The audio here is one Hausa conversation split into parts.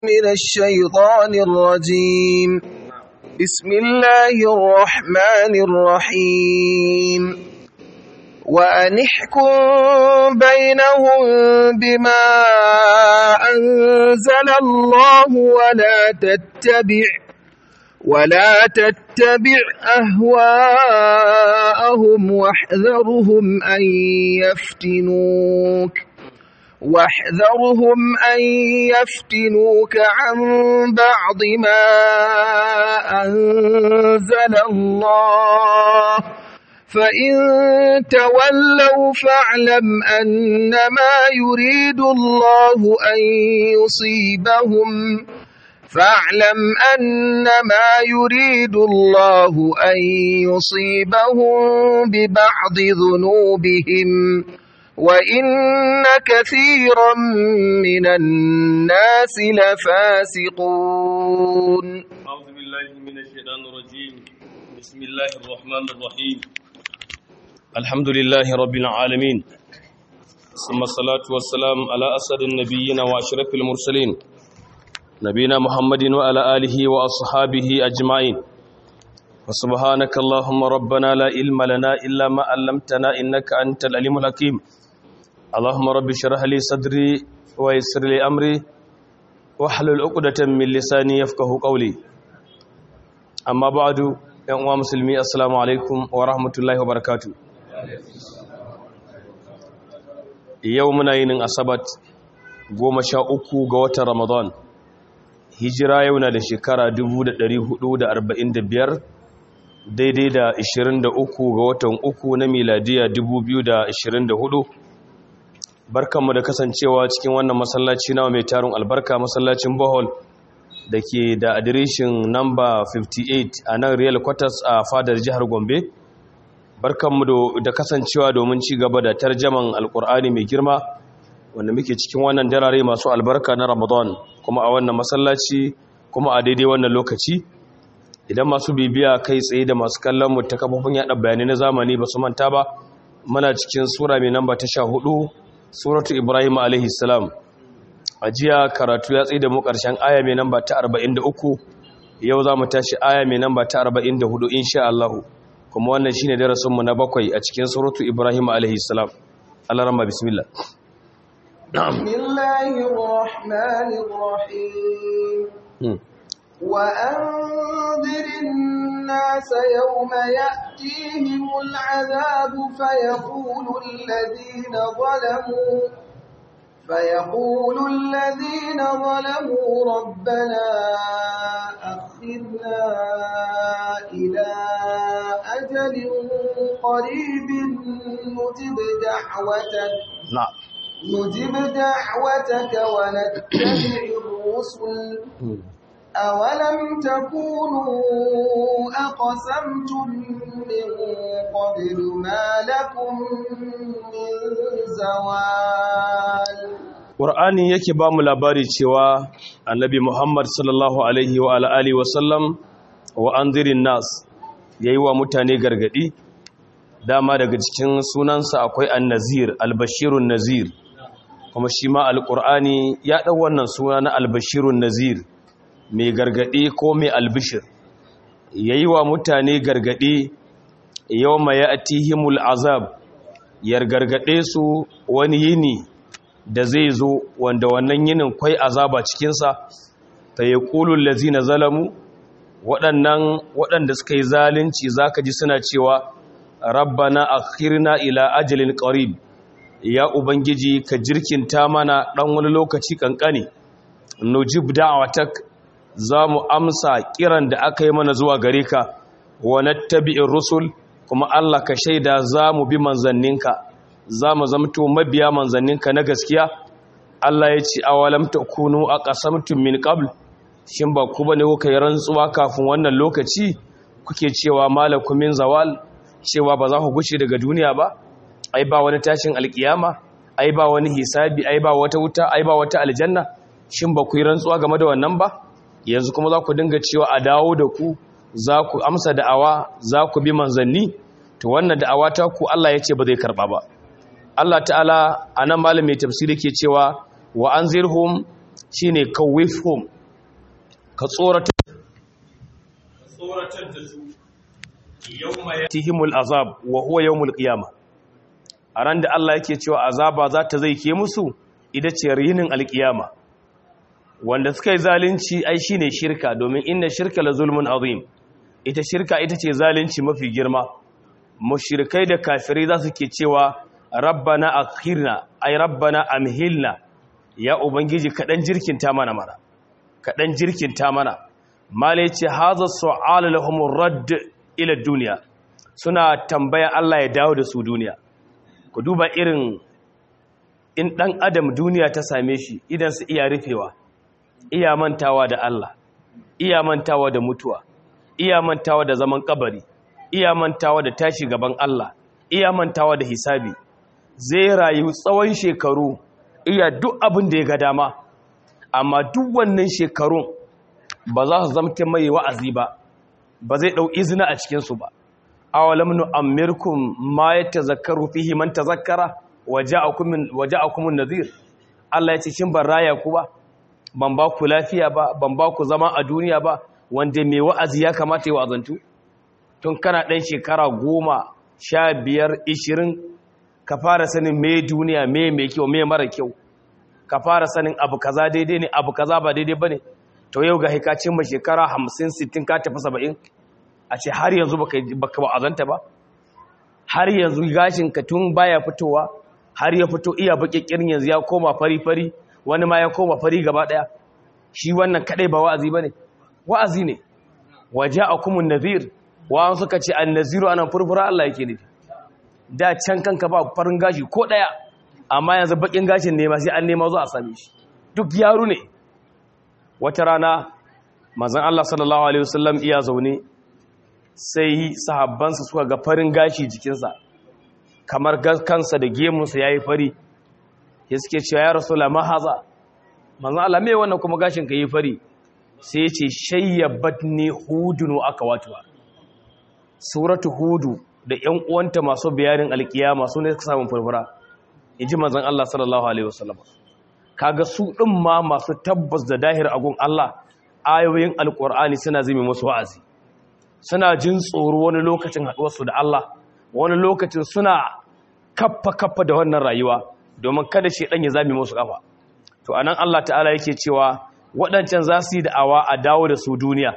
من الشيطان الرجيم بسم الله الرحمن الرحيم وأن احكم بينهم بما أنزل الله ولا تتبع ولا تتبع أهواءهم واحذرهم أن يفتنوك واحذرهم أن يفتنوك عن بعض ما أنزل الله فإن تولوا فاعلم أنما يريد الله أن يصيبهم فاعلم أنما يريد الله أن يصيبهم ببعض ذنوبهم وإن كثيرا من الناس لفاسقون أعوذ بالله من الشيطان الرجيم بسم الله الرحمن الرحيم الحمد لله رب العالمين ثم الصلاة والسلام على أسد النبيين وأشرف المرسلين نبينا محمد وعلى آله وأصحابه أجمعين وسبحانك اللهم ربنا لا علم لنا إلا ما علمتنا إنك أنت العليم الحكيم اللهم رب اشرح لي صدري ويسر لي امري واحلل عقدة من لساني يفقهوا قولي اما بعد يا امه مسلمي السلام عليكم ورحمه الله وبركاته يومنا yinin asabat 13 ga watan ramadan hijira yau na da shekara 1445 daidai da 23 ga watan uku na miladiya 2024 barkanmu da kasancewa cikin wannan masallaci nawa mai tarin albarka masallacin bohol da ke da adireshin namba 58 a nan real quarters a fadar jihar gombe barkanmu da kasancewa domin ci gaba da tarjaman alkur'ani mai girma wanda muke cikin wannan darare masu albarka na ramadan kuma a wannan masallaci kuma a daidai wannan lokaci idan masu bibiya kai tsaye da masu kallon mu ta kafofin yada bayanai na zamani ba su manta ba muna cikin sura mai namba ta sha hudu suratu ibrahim alaihi salam a jiya karatu ya tsaye da mu karshen aya mai namba ta 43 yau za mu tashi aya mai namba ta 44 insha Allah kuma wannan shine darasin mu na bakwai a cikin suratu ibrahim alaihi salam Allah rahma bismillah بسم الله الرحمن الرحيم وأنذر الناس يوم يأتيهم العذاب فيقول الذين ظلموا فيقول الذين ظلموا ربنا أخذنا إلى أجل قريب نجب دعوتك نعم نجب دعوتك ونتبع الرسل أولم تكونوا أقسمتم من قبل ما لكم من زوال Qur'ani yake ba mu labari cewa Annabi Muhammad sallallahu alaihi wa alihi wa sallam wa anzirin nas yayi wa mutane gargadi dama daga cikin sunansa akwai an-nazir al-bashirun nazir kuma shi ma al-Qur'ani ya dau wannan suna na al-bashirun nazir mai gargaɗi ko mai albishir ya yi wa mutane gargaɗi yau mai ya atihimul azab yar gargaɗe su wani yini da zai zo wanda wannan yinin kwai azaba cikinsa ta yi ƙulun lazina zalamu waɗannan waɗanda suka yi zalunci za ka ji suna cewa rabbana akhirna ila ajalin ƙarib ya ubangiji ka jirkinta mana ɗan wani lokaci ƙanƙani nujib da'awatak za mu amsa kiran da aka yi mana zuwa gare ka wa nattabi'ir rusul kuma Allah ka shaida za mu bi manzanninka za mu zamto mabiya manzanninka na gaskiya Allah ya ce awalam takunu aqasamtum min qabl shin ba ku bane kuka yi rantsuwa kafin wannan lokaci kuke cewa malakum min zawal cewa ba za ku gushe daga duniya ba ai ba wani tashin alkiyama ai ba wani hisabi ai ba wata wuta ai ba wata aljanna shin ba ku yi rantsuwa game da wannan ba yanzu kuma za ku dinga cewa a dawo da ku za ku amsa da'awa za ku bi manzanni to wannan da'awa ta ku Allah ya ce ba zai karba ba Allah ta'ala a nan malam mai tafsiri ke cewa wa an zirhum shine kawifhum ka tsoratar tsoratar da su yawma yatihimul azab wa huwa yawmul qiyamah a ran da Allah yake cewa azaba za ta zai ke musu ita ce rinin alkiyama wanda suka yi zalunci ai shine shirka domin inna shirka la zulmun azim ita shirka ita ce zalunci mafi girma mushrikai da kafirai za su ke cewa rabbana akhirna ai rabbana amhilna ya ubangiji kadan jirkinta mana mana kadan jirkinta mana mala yace hadha su'al lahum radd ila dunya suna tambaya Allah ya dawo da su duniya ku duba irin in ɗan adam duniya ta same shi idan su iya rufewa iya mantawa da Allah iya mantawa da mutuwa iya mantawa da zaman kabari iya mantawa da tashi gaban Allah iya mantawa da hisabi zai rayu tsawon shekaru iya duk abin da ya ga dama amma duk wannan shekarun ba za su zamta mai wa'azi ba ba zai ɗau izina a cikinsu ba awalam nu'ammirkum ma yatazakkaru fihi man tazakkara waja'akum waja'akum an-nadhir Allah yace shin ban raya ku ba ban ba ku lafiya ba ban ba ku zama a duniya ba wanda mai wa'azi ya kamata ya wa'azantu tun kana dan shekara 10 15 20 ka fara sanin me duniya me mai kyau me mara kyau ka fara sanin abu kaza daidai ne abu kaza ba daidai bane to yau ga hikacin ma shekara 50 60 ka tafi 70 a ce har yanzu baka ba azanta ba har yanzu gashinka tun baya fitowa har ya fito iya baƙaƙƙirin yanzu ya koma fari-fari wani ma ya koma fari gaba ɗaya shi wannan kaɗai ba wa'azi ba ne wa'azi ne waje a kuma nazir wa'an suka ce an naziru anan furfura Allah yake nufi da can kanka ba farin gashi ko ɗaya amma yanzu baƙin gashin nema sai an nema zuwa a same shi duk yaro ne wata rana manzon Allah sallallahu alaihi wasallam iya zaune sai sahabbansa suka ga farin gashi jikinsa kamar kansa da gemunsa ya yi fari ya suke cewa ya rasu lama haza manzan Allah mai wannan kuma gashin ka yi fari sai ya ce shayyabat ne hudunu aka watuwa suratu hudu da ‘yan uwanta masu bayanin alkiyama su ne suka samun furfura in ji manzan Allah sallallahu Alaihi wasallam kaga su ɗin ma masu tabbas da dahir agun Allah ayoyin alƙur'ani suna zime musu wa'azi suna jin tsoro wani lokacin haɗuwarsu da Allah wani lokacin suna kaffa-kaffa da wannan rayuwa domin kada shi ɗan ya zami musu ƙafa to anan Allah ta'ala yake cewa waɗancan za su yi da'awa a dawo da su duniya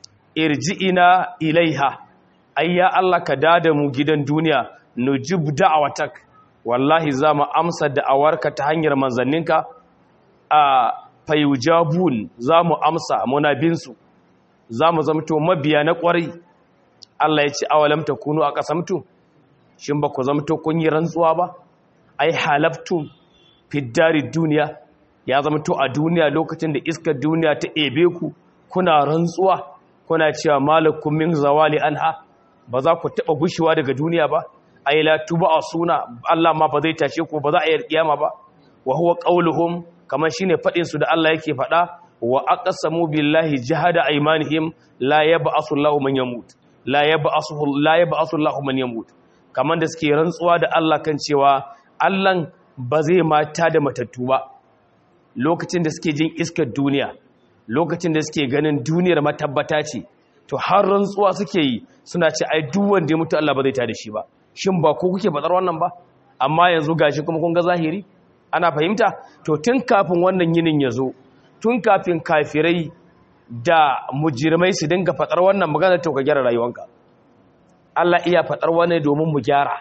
irji'ina ilaiha ayya Allah ka dada mu gidan duniya nujib da'awatak wallahi za mu amsa da'awarka ta hanyar manzanninka a fayujabun za mu amsa muna binsu za mu zamto mabiya na ƙwarai Allah ya ce awalam ta kunu a ƙasamtu shin ba ku zamto kun yi rantsuwa ba ai halaftu fiddari duniya ya zamto a duniya lokacin da iskar duniya ta ebe ku kuna rantsuwa kuna cewa malakum min zawali anha ba za ku taɓa gushewa daga duniya ba ai la tuba a suna Allah ma ba zai tashe ku ba za a yi kiyama ba wa huwa qauluhum kamar shine fadin su da Allah yake faɗa wa aqsamu billahi jahada aymanihim la yab'asu Allahu man yamut la yab'asu la yab'asu Allahu man yamut kamar da suke rantsuwa da Allah kan cewa Allah ba zai mata da matattu ba lokacin da suke jin iskar duniya lokacin da suke ganin duniyar matabbata ce to har rantsuwa suke yi suna ce ai duk wanda ya mutu Allah ba zai tada shi ba shin ba ko kuke fadar wannan ba amma yanzu gashi kuma kun ga zahiri ana fahimta to tun kafin wannan yinin ya zo tun kafin kafirai da mujirmai su dinga fadar wannan magana to ka gyara rayuwanka Allah iya fadar wannan domin mu gyara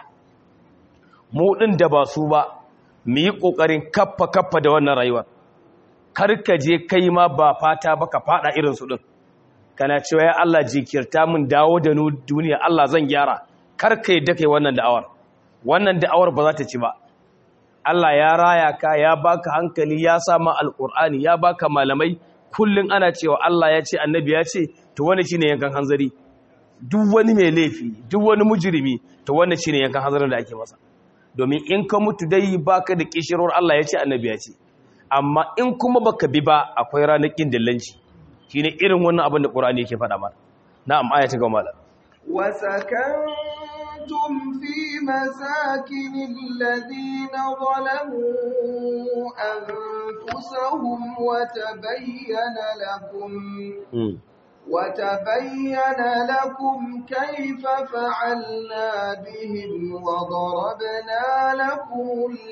mu din da ba su ba mu yi kokarin kaffa kaffa da wannan rayuwar kar ka je kai ma ba fata ba ka fada irin su din kana cewa ya Allah jikirta mun dawo da nu duniya Allah zan gyara kar ka yadda kai wannan da'awar wannan da'awar ba za ta ci ba Allah ya raya ka ya baka hankali ya sa ma alqur'ani ya baka malamai kullun ana cewa Allah ya ce annabi ya ce to wani shine yankan hanzari duk wani mai laifi duk wani mujrimi to wannan shine yankan hanzarin da ake masa domin in ka mutu dai baka da kishirwar Allah ya ce annabi ya ce amma in kuma baka bi ba akwai ranar kin dillanci shine irin wannan abin da Qur'ani yake faɗa mana na'am aya ta gaba malam وسكنتم وسكنتم في مساكن الذين ظلموا أنفسهم وتبين لكم وتبين لكم كيف فعلنا بهم وضربنا لكم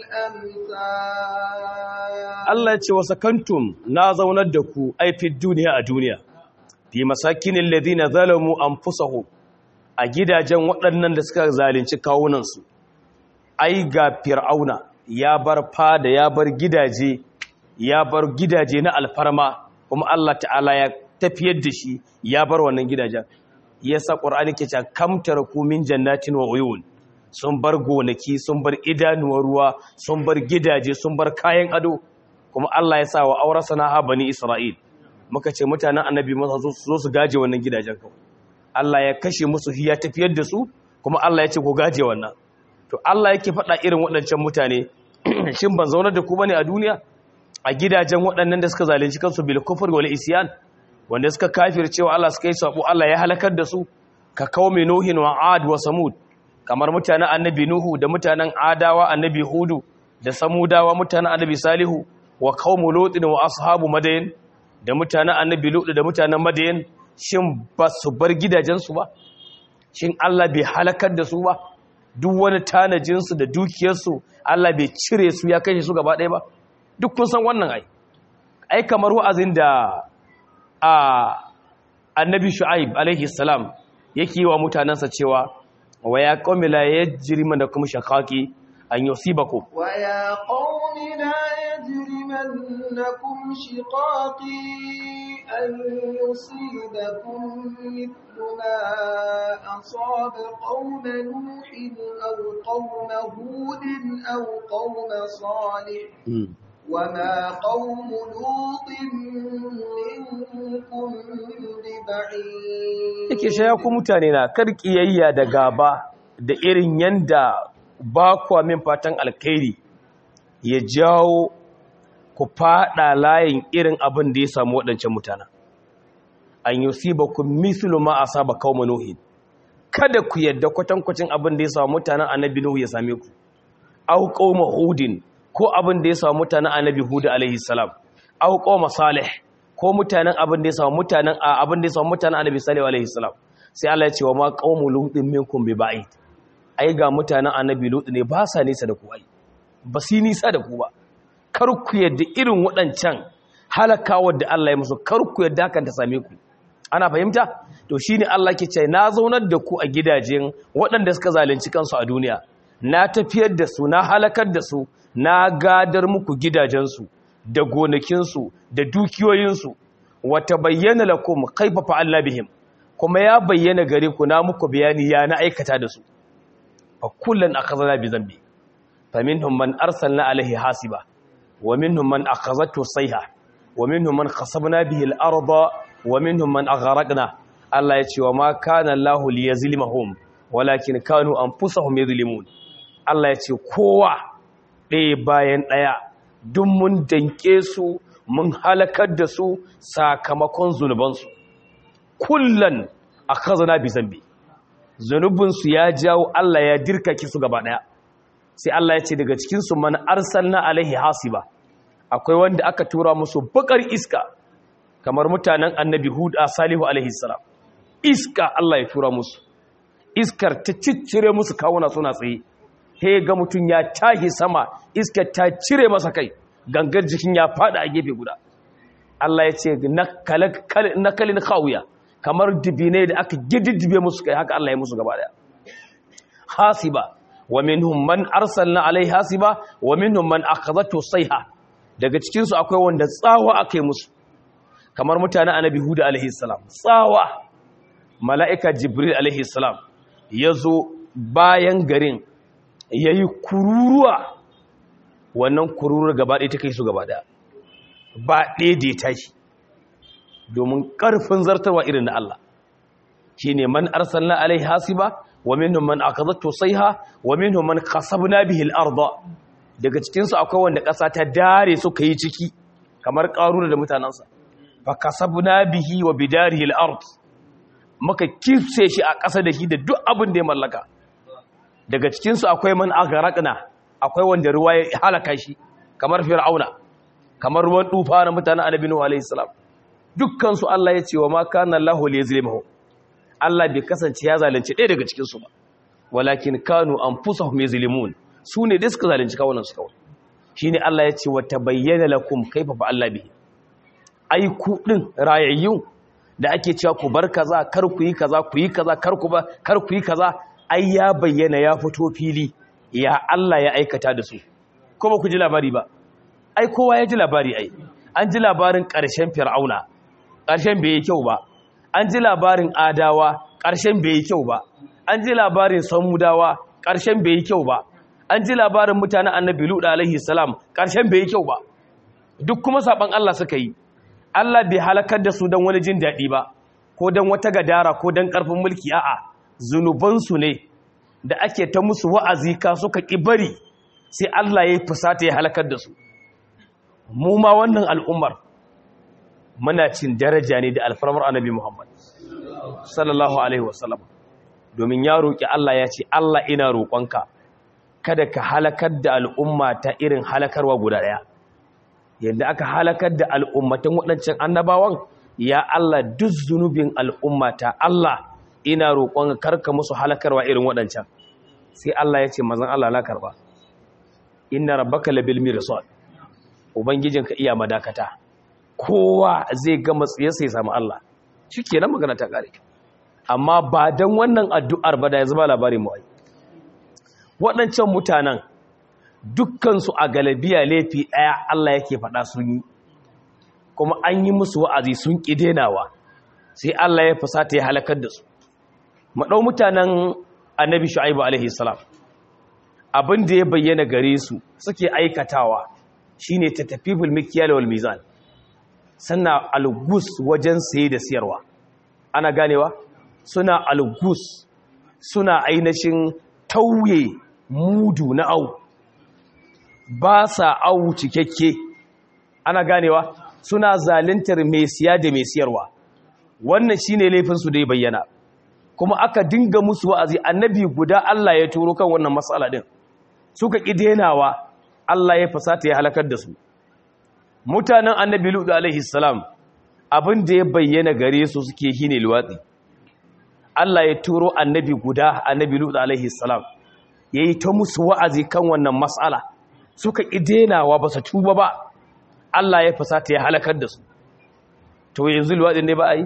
الأمثال Allah ce wa sakantum na zaunar da ku aifin duniya a duniya fi masakinin ladina zalamu anfusahum a gidajen waɗannan da suka zalunci kawunansu ai ga fir'auna ya bar fada ya bar gidaje ya bar gidaje na alfarma kuma Allah ta'ala ya tafiyar da shi ya bar wannan gidajen yasa qur'ani ke cewa kam taraku min jannatin wa uyun sun bar gonaki sun bar idanuwar ruwa sun bar gidaje sun bar kayan ado kuma Allah ya sa wa aurasa na bani Isra'il muka ce mutanen annabi masa zo su gaje wannan gidajen kawai Allah ya kashe musu hiya tafiyar da su kuma Allah ya ce ku gaje wannan to Allah yake faɗa irin waɗancan mutane shin ban zaunar da ku bane a duniya a gidajen waɗannan da suka zalunci kansu bil kufr wal isyan wanda suka kafircewa Allah suka yi sabo Allah ya halakar da su ka qaumi nuhin wa ad wa samud kamar mutanen annabi nuhu da mutanen adawa annabi hudu da samudawa mutanen annabi salihu wa qaumu lutin wa ashabu madayin da mutanen annabi lut da mutanen madayin shin ba su bar gidajensu ba shin Allah bai halakar da su ba duk wani tanajinsu da dukiyarsu Allah bai cire su ya kashe su gaba ɗaya ba duk kun san wannan ai ai kamar wa'azin da a annabi shu'aib alaihi salam yake wa mutanansa cewa wa ya qaumi la yajrimanakum shaqaqi an yusibakum wa ya qaumi la yajrimannakum shiqaqi an yusibakum mithlu ma asaba qauma nuhin aw qauma hudin aw qauma salih وما قوم لوط منكم ببعيد yake shaya ku mutane na kar kiyayya da gaba da irin yanda ba ku min fatan alkhairi ya jawo ku fada layin irin abin da ya samu waɗancan mutanen an yusibakum mithlu ma asaba qaum nuhin kada ku yadda kwatankwacin abin da ya samu mutanen annabi nuhu ya same ku au qaum hudin ko abin da ya samu mutanen annabi hudu alaihi salam aw qawma salih ko mutanen abin da ya samu mutanen abin da ya samu mutanen annabi salih alaihi salam sai Allah ya ce wa ma qawmu lutin minkum bi ba'id ai ga mutanen annabi lut ne ba sa nisa da ku ai ba su nisa da ku ba kar ku yadda irin waɗancan halakawar da Allah ya musu kar ku yadda hakan ta same ku ana fahimta to shine Allah ke ce na zaunar da ku a gidajen waɗanda suka zalunci kansu a duniya na tafiyar da su na halakar da su na gadar muku gidajensu da gonakinsu da dukiyoyinsu wata bayyana lakum kaifa fa'alna bihim kuma ya bayyana gare ku na muku bayani ya na aikata da su fa kullun akhadna bi zambi faminhum man arsalna alaihi hasiba wa minhum man akhazatu sayha wa minhum man khasabna bihi al-arda wa minhum man aghraqna Allah ya ce wa ma kana Allahu liyazlimahum walakin kanu anfusahum yadhlimun Allah ya ce kowa ɗaya bayan ɗaya duk mun danke su mun halakar da su sakamakon zunubansu kullan a kazana bi zambi zunubinsu ya jawo Allah ya dirkake su gaba ɗaya sai Allah ya ce daga cikinsu man arsalna alaihi hasiba akwai wanda aka tura musu bakar iska kamar mutanen annabi hud a salihu alaihi salam iska Allah ya tura musu iskar ta ciccire musu kawuna suna tsaye he ga mutum ya tahi sama iskar ta cire masa kai gangar jikin ya fada a gefe guda Allah ya ce nakalin khawuya kamar dibine da aka gididdibe musu kai haka Allah ya musu gaba daya hasiba wa minhum man arsalna alai hasiba wa minhum man akhadhatu sayha daga cikin su akwai wanda tsawa akai musu kamar mutanen annabi huda alaihi salam tsawa mala'ika jibril alaihi salam yazo bayan garin ya yi kururuwa wannan kururuwa gaba ɗaya ta kai su gaba ɗaya ba ɗaya da ya tashi domin ƙarfin zartarwa irin na Allah shi ne man arsalna alai hasiba wa minhum man akazattu sayha wa minhum man khasabna bihi al-ardh daga cikin su akwai wanda ƙasa ta dare suka yi ciki kamar ƙaruna da mutanansa fa kasabna bihi wa bidarihi al-ard muka kifse shi a ƙasa da shi da duk abin da ya mallaka daga cikinsu akwai man agharaqna akwai wanda ruwa ya halaka shi kamar fir'auna kamar ruwan dufa na mutanen annabi nuhu alaihi salam dukkan su Allah ya ce wa ma kana Allahu liyazlimuhu Allah bai kasance ya zalunci ɗaya daga cikin su ba walakin kanu anfusahum yazlimun su ne da suka zalunci kawunan su kawai shine Allah ya ce wa tabayyana lakum kaifa fa Allah bihi ai ku din rayayyun da ake cewa ku bar kaza kar ku yi kaza ku yi kaza kar ku ba kar ku yi kaza ai ya bayyana ya fito fili ya Allah ya aikata da su ko ba ku ji labari ba ai kowa ya ji labari ai an ji labarin ƙarshen fir'auna ƙarshen bai yi kyau ba an ji labarin adawa ƙarshen bai yi kyau ba an ji labarin samudawa ƙarshen bai yi kyau ba an ji labarin mutanen annabi lut alaihi salam ƙarshen bai yi kyau ba duk kuma saban Allah suka yi Allah bai halakar da su don wani jin daɗi ba ko don wata gadara ko don ƙarfin mulki a'a zunubansu ne da ake ta musu wa'azi ka suka ƙi bari sai Allah ya yi fusata ya halakar da su mu ma wannan al'ummar muna cin daraja ne da alfarmar annabi Muhammad sallallahu alaihi wasallam domin ya roƙi Allah ya ce Allah ina roƙonka kada ka halakar da al'umma ta irin halakarwa guda ɗaya yadda aka halakar da al'ummatan waɗancan annabawan ya Allah duk zunubin al'ummata Allah ina roƙon karka musu halakarwa irin waɗancan sai Allah ya ce mazan Allah na karba inna rabbaka labil mirsad ubangijinka iya madakata kowa zai ga matsiyarsa ya samu Allah shikenan magana ta kare amma ba dan wannan addu'ar ba da ya zama labarin mu ai waɗancan mutanen dukkansu a galabiya laifi ɗaya Allah yake faɗa sun yi kuma an yi musu wa'azi sun ƙi denawa sai Allah ya fusata ya halakar da su maɗau mutanen annabi shu'aibu alaihi salam abin da ya bayyana gare su suke aikatawa shine ta tafi bulmikiyar wal mizan sannan algus wajen saye da siyarwa ana ganewa suna algus suna ainihin tauye mudu na au ba sa au cikakke ana ganewa suna zalintar mai siya da mai siyarwa wannan shine laifinsu da ya bayyana kuma aka dinga musu wa'azi annabi guda Allah ya turo kan wannan matsala din suka ƙi denawa Allah ya fasata ya halakar da su mutanen annabi lutu alaihi salam abin da ya bayyana gare su suke shine luwatsi Allah ya turo annabi guda annabi lutu alaihi salam yayi ta musu wa'azi kan wannan matsala suka ƙi denawa ba su tuba ba Allah ya fasata ya halakar da su to yanzu luwatsi ne ba a yi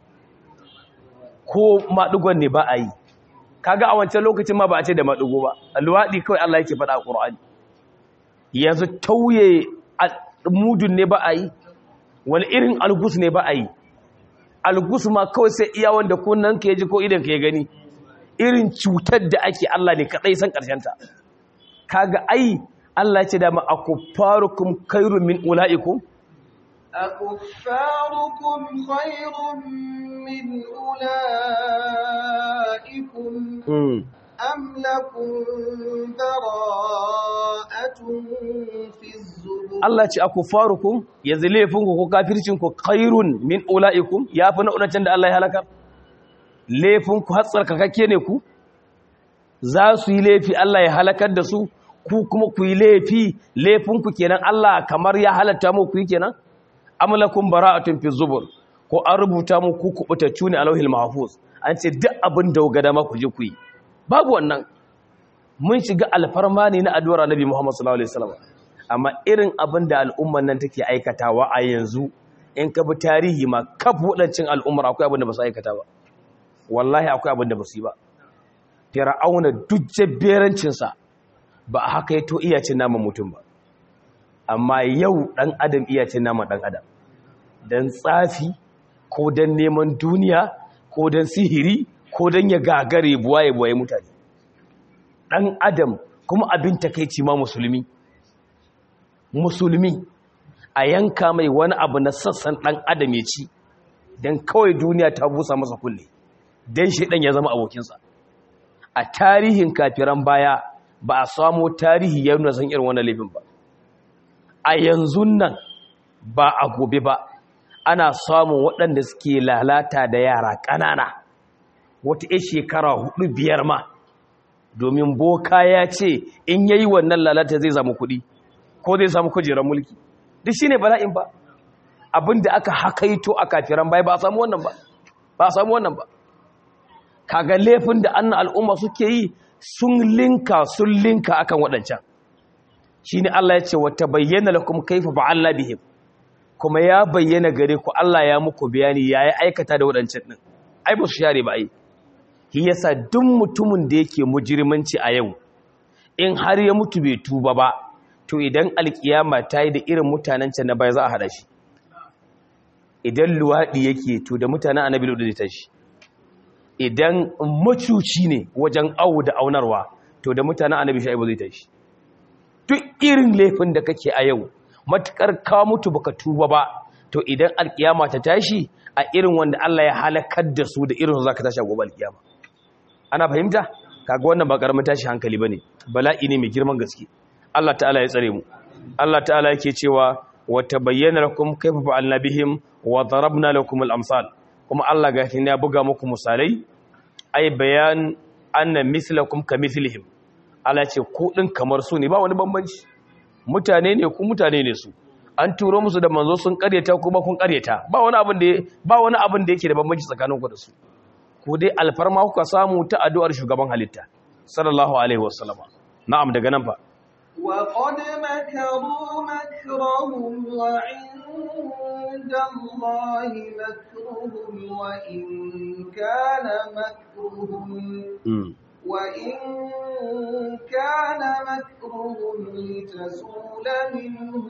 ko maɗugon ne ba a yi kaga a wancan lokacin ma ba a ce da maɗugo ba luwaɗi kawai Allah yake faɗa a ƙur'ani yanzu tauye mudun ne ba a yi wani irin algus ne ba a yi algus ma kawai sai iya wanda kunnan ka ji ko idan ka gani irin cutar da ake Allah ne kaɗai san ƙarshenta kaga ai Allah ce da ma akuffarukum khairun min ulaikum أكفاركم خير من أولئكم أم لكم براءة في الزبر Allah ce akuffarukum yanzu laifinku ko kafircinku khairun min ulaikum yafi na udancan da Allah ya halakar laifinku hatsar kakakke ne ku za su yi laifi Allah ya halakar da su ku kuma ku yi laifi laifinku kenan Allah kamar ya halatta mu ku yi kenan amlakum bara'atun fi zubur ko an rubuta mu ku kubutaccu ne a lauhil mahfuz an ce duk abin da ga dama ku je ku yi babu wannan mun shiga alfarma ne na addu'ar Annabi Muhammad sallallahu alaihi wasallam amma irin abin da al'umman nan take aikatawa a yanzu in ka bi tarihi ma kaf wadancin al'ummar akwai abin da ba su aikata ba wallahi akwai abin da ba su yi ba fir'auna duk jabberancin sa ba haka yato iyacin naman mutum ba amma yau dan adam iyacin naman dan adam dan tsafi ko dan neman duniya ko dan sihiri ko dan ya gagare buwaye buwaye mutane dan adam kuma abin takeici ma musulmi musulmi a yanka mai wani abu na sassan ɗan adam ya ci don kawai duniya ta busa masa kulle don shi ɗan ya zama abokinsa a tarihin kafiran baya ba a samo tarihi ya nuna san irin wannan laifin ba a yanzu nan ba a gobe ba ana samun waɗanda suke lalata da yara ƙanana wata 'ya shekara hudu biyar ma domin boka ya ce in yayi wannan lalata zai samu kuɗi ko zai samu kujerar mulki duk shine bala'in ba abinda aka hakaito a kafiran bai ba a samu wannan ba ba a samu wannan ba kaga laifin da annan al'umma suke yi sun linka sun linka akan waɗancan shine Allah ya ce wata bayyana lakum kaifa ba'alla bihim kuma ya bayyana gare ku Allah ya muku bayani yayi aikata da waɗancan din ai ba su share ba ai shi yasa duk mutumin da yake mujrimanci a yau in har ya mutu bai tuba ba to idan alkiyama ta yi da irin mutanen can na baya za a hada shi idan luwaɗi yake to da mutanen annabi ludu zai tashi idan macuci ne wajen awu da aunarwa to da mutanen annabi shaibu zai tashi duk irin laifin da kake a yau matukar ka mutu baka tuba ba to idan alkiyama ta tashi a irin wanda Allah ya halakar da su da irin su zaka tashi a gobe alkiyama ana fahimta kaga wannan ba karamin tashi hankali bane bala'i ne mai girman gaske Allah ta'ala ya tsare mu Allah ta'ala yake cewa wa tabayyana lakum kayfa fa'alna bihim wa darabna lakum al-amsal kuma Allah ga ya buga muku misalai ai bayan anna mislakum kamithlihim Allah ce ku din kamar su ne ba wani bambanci mutane ne ku mutane ne su an turo musu da manzo sun karyata kuma kun karyata ba wani abin da ba wani abin da yake da bambanci tsakaninku da su ku dai alfarma kuka samu ta addu'ar shugaban halitta sallallahu alaihi wasallam na'am daga nan fa وقد مكروا مكرهم وعند الله مكرهم وإن كان مكرهم وإن كان مكرهم لتزول منه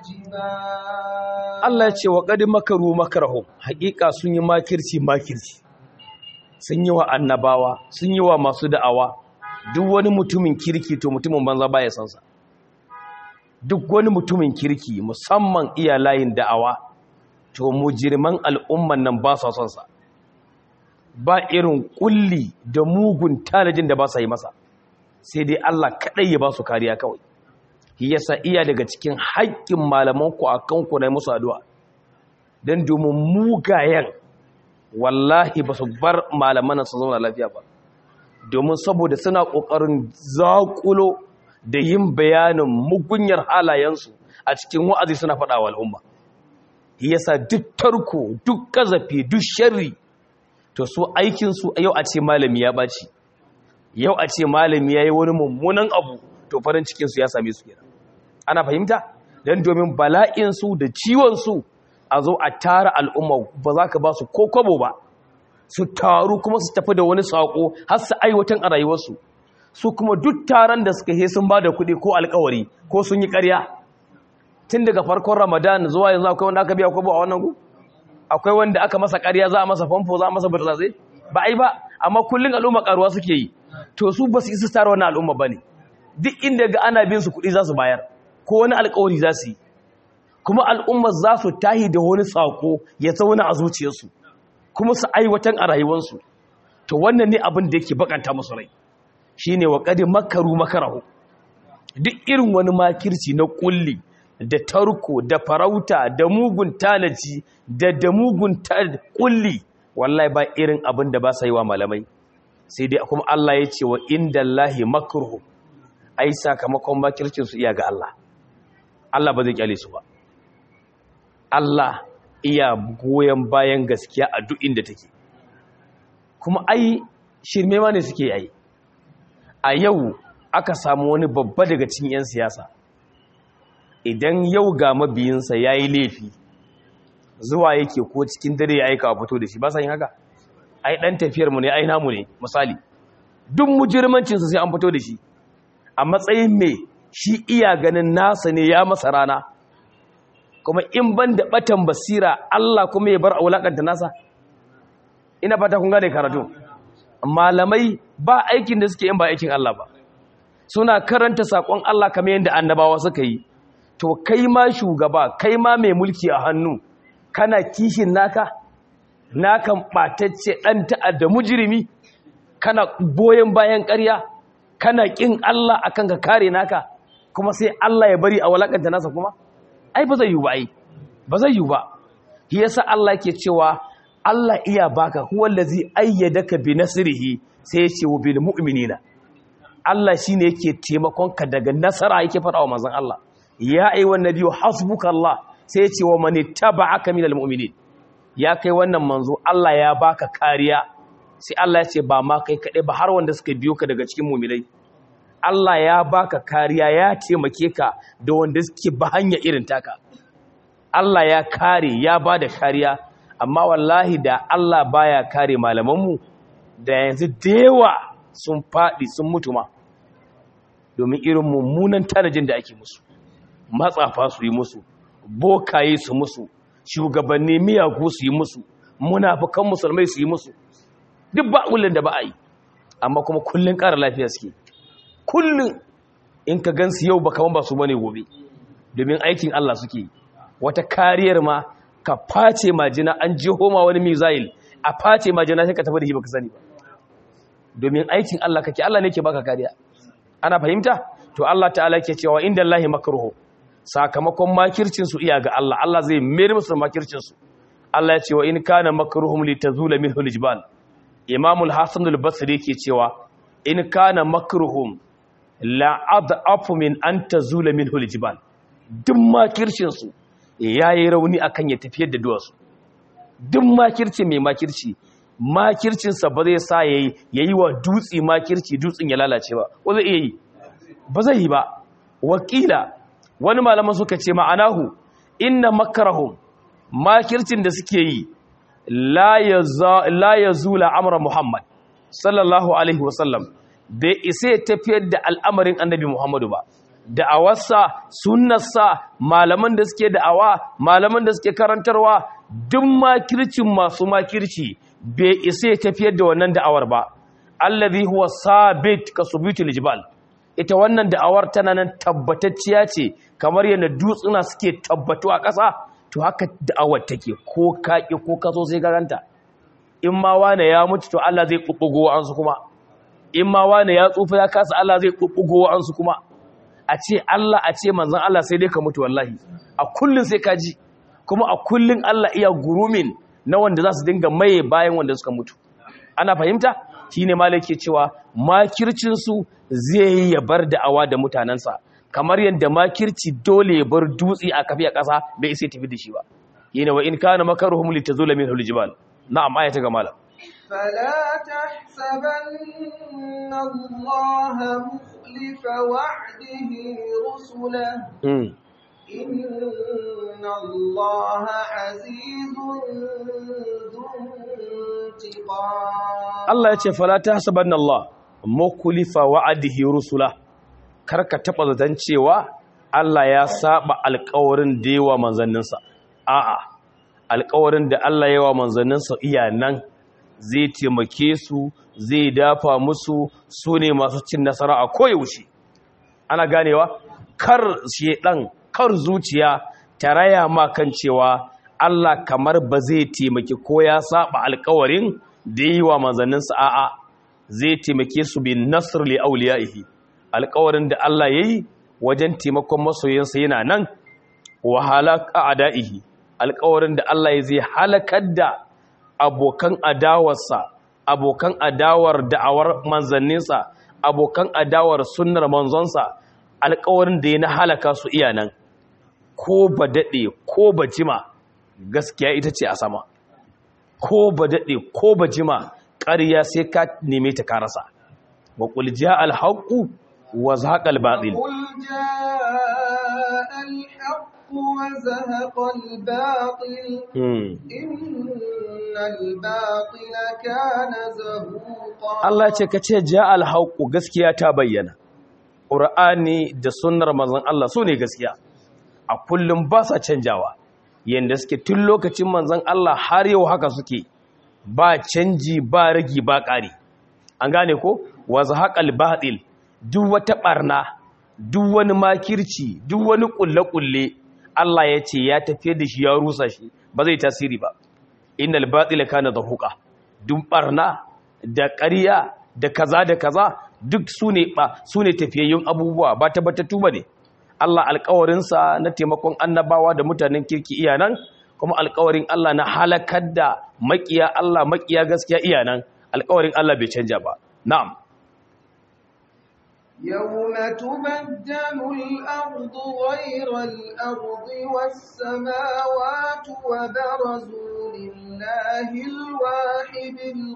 الجبال Allah ya ce wa qad makaru makarahum haƙiƙa sun yi makirci makirci sun yi wa annabawa sun yi wa masu da'awa duk wani mutumin kirki to mutumin banza baya san sa duk wani mutumin kirki musamman iya layin da'awa to mujirman al'umman nan ba su son sa ba irin kulli da mugun talajin da ba sa yi masa sai dai Allah kadai ya ba su kariya kawai shi yasa iya daga cikin haƙƙin malaman ku akan ku na musu addu'a dan domin mugayen wallahi ba su bar malaman su zauna lafiya ba domin saboda suna ƙoƙarin zaƙulo da yin bayanin mugunyar halayensu a cikin wa'azi suna faɗa wa al'umma yasa duk tarko duk ƙazafi duk sharri to su aikinsu yau a ce malami ya ɓaci yau a ce malami ya yi wani mummunan abu to farin cikinsu ya same su kenan ana fahimta don domin bala'insu da ciwonsu a zo a tara al'umma ba za ka ba su ko kwabo ba su taru kuma su tafi da wani saƙo har su aiwatan a rayuwarsu su kuma duk taron da suka he sun ba da kuɗi ko alkawari ko sun yi ƙarya tun daga farkon ramadan zuwa yanzu akwai wanda aka biya kwabo a wannan gu akwai wanda aka masa ƙarya za a masa famfo za a masa burtsatse ba ai ba amma kullum al'umma ƙaruwa suke yi to su ba su isa tara wannan al'umma ba ne duk inda ga ana bin su kuɗi za su bayar ko wani alkawari za su yi kuma al'umma za su tahi da wani saƙo ya zauna a zuciyarsu kuma su aiwatan a rayuwarsu to wannan ne abin da yake bakanta musu rai shine wa qad makaru makarahu duk irin wani makirci na kulli da tarko da farauta da mugun talaci da da mugun kulli wallahi ba irin abin da ba sa yi wa malamai sai dai kuma Allah ya ce wa indallahi makruhu ai sakamakon makircin su iya ga Allah Allah ba zai kyale su ba Allah iya goyon bayan gaskiya a duk inda take kuma ai shirme ma ne suke yi a yau aka samu wani babba daga cikin 'yan siyasa idan yau ga mabiyinsa ya yi laifi zuwa yake ko cikin dare ya aika a fito da shi ba sa yin haka ai dan tafiyarmu ne ai namu ne misali duk mujirmancinsa sai an fito da shi a matsayin mai shi iya ganin nasa ne ya masa rana kuma in ban da batan basira Allah kuma ya bar aulakanta nasa ina fata kun gane karatu malamai ba aikin da suke yin ba aikin Allah ba suna karanta sakon Allah kamar yadda annabawa suka yi to kai ma shugaba kai ma mai mulki a hannu kana kishin naka nakan batacce dan ta'adda mujrimi kana boyen bayan ƙarya kana kin Allah akan ka kare naka kuma sai Allah ya bari a walakanta nasa kuma ai ba zai yi ba ai ba zai yi ba shi yasa Allah yake cewa Allah iya baka huwa allazi ayyadaka bi nasrihi sai ya ce wa bil mu'minina Allah shine yake taimakon ka daga nasara yake faɗa wa manzon Allah ya ayyuhan nabiyyu hasbukallah sai ya ce wa man ittaba'aka minal mu'minin ya kai wannan manzo Allah ya baka kariya sai Allah ya ce ba ma kai kaɗai ba har wanda suka biyo ka daga cikin mu'minai Allah ya baka kariya ya taimake ka da wanda suke ba hanya irin taka Allah ya kare ya ba da kariya amma wallahi da Allah baya kare malamanmu da yanzu dewa sun faɗi sun mutu ma domin irin mummunan tanajin da ake musu matsafa su yi musu bokaye su musu shugabanni miyagu su yi musu munafukan musulmai su yi musu duk ba ulin da ba a yi amma kuma kullun ƙara lafiya suke kullun in ka gansu yau ba kaman ba su bane gobe domin aikin Allah suke wata kariyar ma ka face majina an jiho ma wani mizail a face majina sai ka tafi da shi baka sani ba domin aikin Allah kake Allah ne ke baka kariya ana fahimta to Allah ta'ala ke cewa inda Allah makruhu sakamakon makircin su iya ga Allah Allah zai mayar musu makircin su Allah ya ce wa in kana makruhum litazula minhu aljibal Imam al-Hasan al-Basri ke cewa in kana makruhum la ad'afu min an tazula minhu aljibal duk makircin su yayi rauni akan ya tafiyar da duwatsu duk makirci mai makirci makircinsa ba zai sa yayi yayi wa dutsi makirci dutsin ya lalace ba ko zai iya yi ba zai yi ba wakila wani malaman suka ce ma'anahu inna makarahum makircin da suke yi la yazula amra muhammad sallallahu alaihi wasallam bai isa ya tafiyar da al'amarin annabi muhammadu ba da'awarsa sunnarsa malaman da suke da'awa malaman da suke karantarwa duk makircin masu makirci bai isa ya tafiyar da wannan da'awar ba allazi huwa sabit ka subutul jibal ita wannan da'awar tana nan tabbatacciya ce kamar yadda dutsuna suke tabbatu a ƙasa to haka da'awar take ko kaki ko kaso sai garanta in ma wane ya mutu to Allah zai bubbugo an su kuma in ma wane ya tsufa ya kasa Allah zai bubbugo an su kuma a ce Allah a ce manzon Allah sai dai ka mutu wallahi a kullun sai ka ji kuma a kullun Allah iya gurumin na wanda za su dinga maye bayan wanda suka mutu ana fahimta shine malaki cewa makircin su zai yi ya bar da'awa da mutanansa kamar yadda makirci dole ya bar dutse a kafi a ƙasa bai isa tafi da shi ba yana wa in kana makaruhum litazula min aljibal na'am ayata ga malam فلا تحسبن الله مخلف وعده رسله إن الله عزيز ذو انتقام Allah ya ce fala tahsabanna Allah mukhlifa wa'adihi rusula karka taba zaton cewa Allah ya saba alƙawarin da yawa manzanninsa a'a alƙawarin da Allah ya wa manzanninsa iya nan zai taimake su zai dafa musu su ne masu cin nasara a koyaushe ana ganewa kar shedan kar zuciya ta raya ma kan cewa Allah kamar ba zai taimaki ko ya saba alƙawarin da yi wa manzanninsa a'a zai taimake su bin nasr li awliyaihi alƙawarin da Allah yayi wajen taimakon masoyansa yana nan wa halaka a'da'ihi alƙawarin da Allah ya zai halakar da abokan adawarsa abokan adawar da'awar manzanninsa abokan adawar sunnar manzonsa alƙawarin da ya na halaka su iya nan ko ba daɗe ko ba jima gaskiya ita ce a sama ko ba daɗe ko ba jima ƙarya sai ka neme ta karasa wa qul jaa al haqu wa zahaqa al batil قل جاء الحق وزهق الباطل إن الباطل كان زهوقا Allah ce ka ce jaa al haqu gaskiya ta bayyana Qur'ani da sunnar manzon Allah su ne gaskiya a kullum ba sa canjawa yanda suke tun lokacin manzon Allah har yau haka suke ba canji ba ragi ba ƙari an gane ko wa zahaqal batil duk wata barna duk wani makirci duk wani kulle-kulle Allah ya ce ya tafiye da shi ya rusa shi ba zai tasiri ba innal batila kana zahuqa duk barna da ƙarya da kaza da kaza duk sune ba sune tafiyayyun abubuwa ba tabbatattu bane Allah alƙawarinsa na taimakon annabawa da mutanen kirki iyanan kuma alƙawarin Allah na halakar da makiya Allah makiya gaskiya iyanan alƙawarin Allah bai canja ba na'am يوم تبدل الأرض غير الأرض والسماوات وبرزوا لله الواحد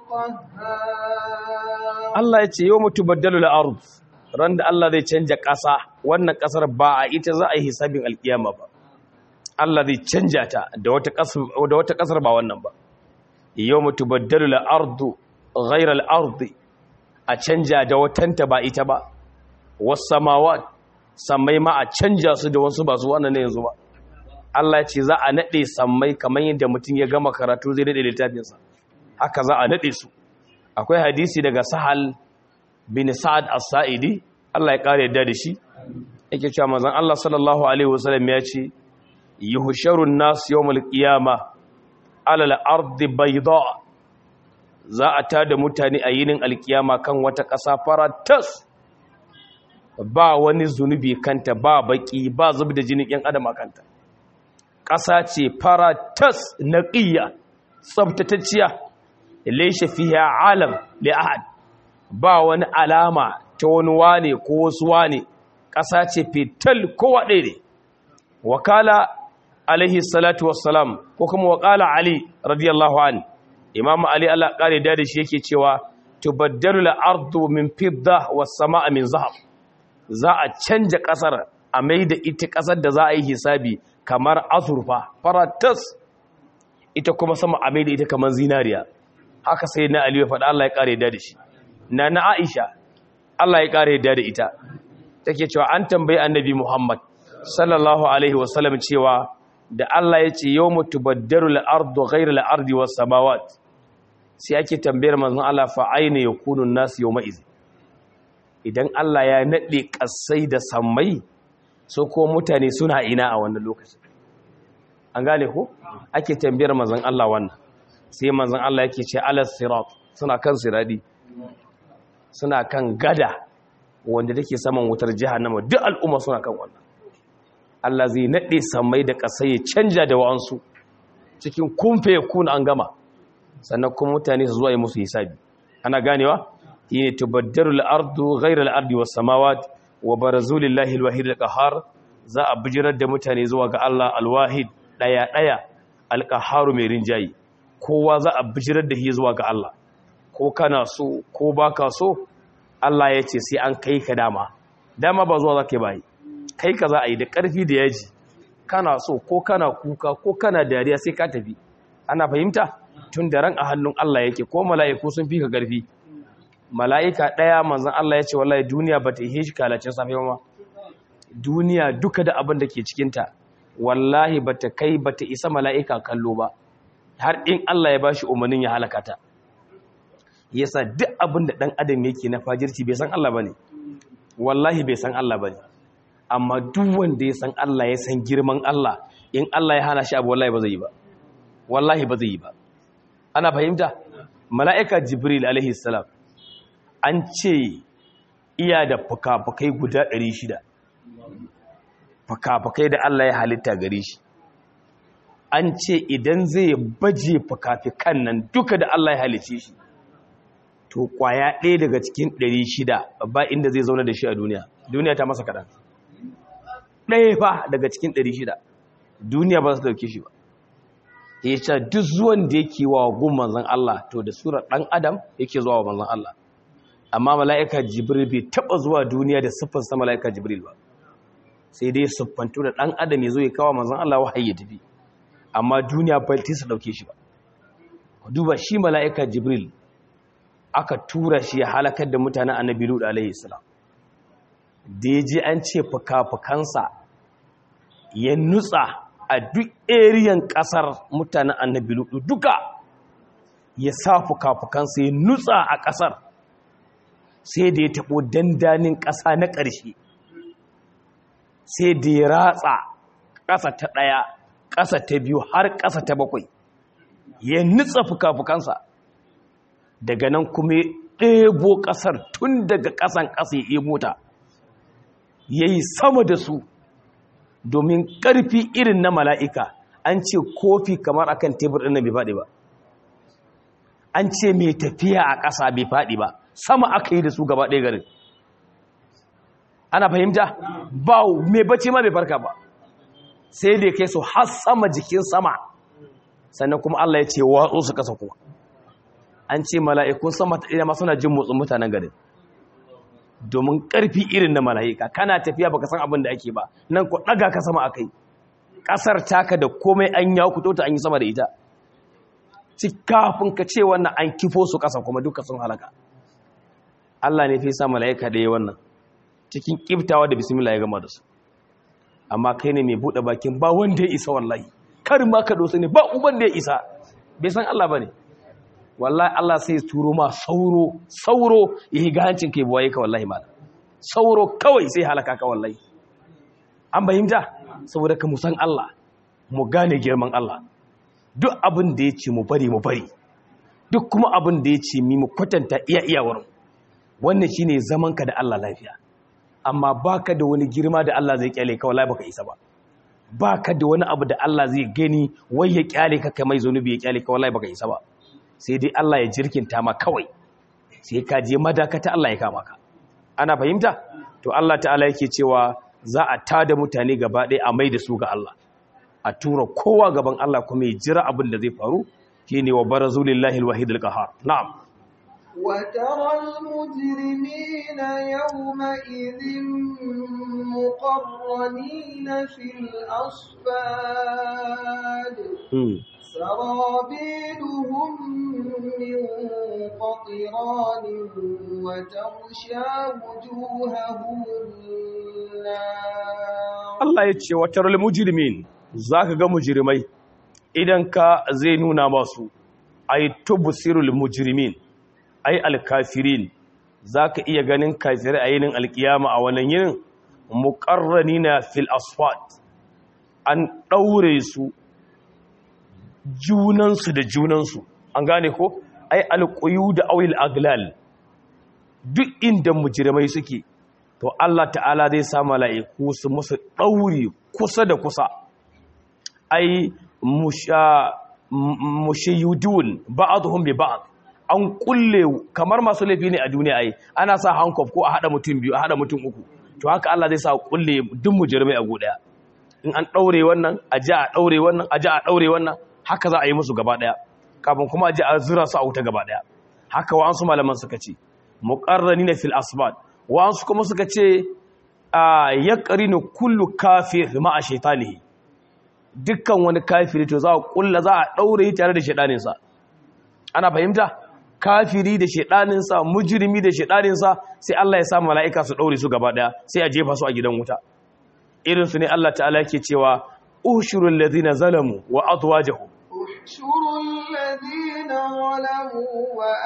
القهار Allah ya ce yau mutu baddalu la'arud ran da Allah zai canja ƙasa wannan ƙasar ba a ita za a yi hisabin alkiyama ba Allah zai canja ta da wata ƙasar ba wannan ba yau mutu baddalu la'ardu ghairar al'ardi a canja da watanta ba ita ba wasu samawa sammai ma a canja su da wasu ba su wannan ne yanzu ba Allah ce za a naɗe sammai kamar yadda mutum ya gama karatu zai naɗe littafinsa haka za a naɗe su akwai hadisi daga sahal bin sa'ad as-sa'idi Allah ya kare yadda da shi yake cewa manzon Allah sallallahu alaihi wasallam ya ce yuhsharun nas yawmal qiyama ala al-ardi bayda za a tada mutane a yinin alkiyama kan wata ƙasa faratas ba wani zunubi kanta ba baki ba zubda jinin yan adam kanta ƙasa ce faratas naqiya tsabtatacciya laishe fiha alam li ahad ba wani alama ta wani wane ko wasu wane ƙasa ce fital kowa ɗaya ne wakala alaihi salatu wassalam ko kuma wakala ali radiyallahu an imam ali Allah kare da shi yake cewa tubaddalu al-ardu min fidda was samaa min zahab za a canja ƙasar a mai da ita ƙasar da za a yi hisabi kamar azurfa faratas ita kuma sama a mai da ita kamar zinariya haka sai na aliyu faɗa Allah ya ƙare da da shi na na aisha Allah ya ƙare da da ita take cewa an tambayi annabi muhammad sallallahu alaihi wasallam cewa da Allah ya ce yau mutu baddaru la'ardu ghairu la'ardi was samawat sai ake tambayar manzon Allah fa aina yakunu nasu yawma iz idan Allah ya nade kasai da sammai so ko mutane suna ina a wannan lokacin an gane ko ake tambayar manzon Allah wannan sai manzon Allah yake ce alas sirat suna kan siradi suna kan gada wanda take saman wutar jahannama duk al'umma suna kan wannan Allah zai nade samai da kasai ya canja da wa'ansu cikin kumfe kun an gama sannan kuma mutane su zuwa yi musu hisabi ana ganewa yene tubaddaru al-ardu ghayra al-ardi was samawat wa barazu lillahi al-wahid al-qahhar za a bijirar da mutane zuwa ga Allah al-wahid daya daya al-qahhar mai rinjayi kowa za a bijirar da shi zuwa ga Allah ko kana so ko baka so Allah ya ce sai an kai ka dama dama ba zuwa zaka bai kai ka za a yi da ƙarfi da yaji kana so ko kana kuka ko kana dariya sai ka tafi ana fahimta tun da ran a hannun Allah yake ko mala'iku sun fi ka ƙarfi mala'ika ɗaya manzon Allah ya ce wallahi duniya ba ta yi shi kalacin safe ba duniya duka da abin da ke cikinta wallahi ba ta kai ba ta isa mala'ika kallo ba har in Allah ya bashi umarnin ya halaka ta yasa duk abin da dan adam yake na fajirci bai san Allah bane wallahi bai san Allah bane amma duk wanda ya san Allah ya san girman Allah in Allah ya hana shi abu wallahi ba zai yi ba wallahi ba zai yi ba ana fahimta mala'ika jibril alaihi salam an ce iya da fuka-fukai guda 600 fuka-fukai da Allah ya halitta gare shi an ce idan zai baje fuka-fukan nan duka da Allah ya halice shi to kwaya ɗaya daga cikin 600 ba inda zai zauna da shi a duniya duniya ta masa kaɗan ɗaya fa daga cikin 600 duniya ba su dauke shi ba ya ce duk zuwan da yake wa gun manzan Allah to da surar ɗan adam yake zuwa wa manzan Allah amma mala'ika jibril bai taɓa zuwa duniya da siffarsa mala'ika jibril ba sai dai siffantu da ɗan adam ya zo ya kawo manzan Allah wahayi ya tafi amma duniya ba ta su ɗauke shi ba duba shi mala'ika jibril aka tura shi ya halakar da mutanen annabi lut alaihi salam da ya je an ce fuka-fukansa ya nutsa a duk eriyan kasar mutanen annabi lutu duka ya sa fuka-fukansa ya nutsa a kasar sai da ya taɓo dandanin ƙasa na ƙarshe sai da ya ratsa ƙasa ta ɗaya ƙasa ta biyu har ƙasa ta bakwai ya nutsa fuka-fukansa daga nan kuma ya ɗebo ƙasar tun daga ƙasan ƙasa ya ɗebo ta ya yi sama da su domin ƙarfi irin na mala'ika an ce kofi kamar akan tebur ɗin bai faɗi ba an ce mai tafiya a ƙasa bai faɗi ba sama aka yi da su gaba ɗaya garin ana fahimta ba mai bacci ma bai farka ba sai da kai su har sama jikin sama sannan kuma Allah ya ce watsu su kasa kuma an ce mala'ikun sama ta ma suna jin motsin mutanen garin domin ƙarfi irin na mala'ika kana tafiya baka san abin da ake ba nan ku ɗaga ka sama akai ƙasar taka da komai an ya ku ta an yi sama da ita ci kafin ka ce wannan an kifo su ƙasa kuma duka sun halaka Allah ne fi sa mala'ika da yi wannan cikin ƙiftawa da bismillah ya gama da su amma kai ne mai buɗe bakin ba wanda ya isa wallahi kar ma ka dosa ne ba uban da ya isa bai san Allah ba ne wallahi Allah sai turo ma sauro sauro ya higa hancin kai buwaye ka wallahi malam sauro kawai sai halaka ka wallahi an bayyanta saboda ka musan Allah mu gane girman Allah duk abin da ya ce mu bari mu bari duk kuma abin da ya ce mi mu kwatanta iya iyawar wannan shine zaman ka da Allah lafiya amma baka da wani girma da Allah zai kyale ka wallahi baka isa ba baka da wani abu da Allah zai gani wai ya kyale ka kai mai zanubi ya kyale ka wallahi baka isa ba sai dai Allah ya jirkinta ma kawai sai ka je madakata Allah ya kama ka ana fahimta to Allah ta'ala yake cewa za a tada mutane gaba ɗaya a mai da su ga Allah a tura kowa gaban Allah kuma ya jira abin da zai faru shine wa barazulillahi alwahid alqahar na'am وترى المجرمين يومئذ مقرنين في الأصفاد سرابيلهم من قطران وتغشى وجوههم النار Allah ya ce wa taral mujrimin zaka ga mujrimai idan ka zai nuna masu ay tubsirul mujrimin ay alkafirin zaka iya ganin kafirai a yinin alkiyama a wannan yinin muqarranina fil asfat an daure su junansu da junansu an gane ko ai alƙuyu da awil aglal duk inda mujrimai suke to Allah ta'ala zai sa mala'iku su musu ɗauri kusa da kusa ai mushayudun ba'dhum bi ba'd an kulle kamar masu laifi ne a duniya ai ana sa hankof ko a hada mutum biyu a hada mutum uku to haka Allah zai sa kulle duk mujrimai a godaya in an daure wannan a ji a daure wannan a ji a daure wannan haka za a yi musu gaba daya kafin kuma a ji a zura su a wuta gaba daya haka wa su malaman suka ce muqarranina fil asbad wa su kuma suka ce a yaqrinu kullu kafir ma'a shaytanihi dukkan wani kafiri to za a kulla za a daure tare da shedaninsa ana fahimta kafiri da shedaninsa mujrimi da shedaninsa sai Allah ya sa mala'ika su daure su gaba daya sai a jefa su a gidan wuta irin su ne Allah ta'ala yake cewa ushurul ladina zalamu wa azwajuhum احشروا الذين ظلموا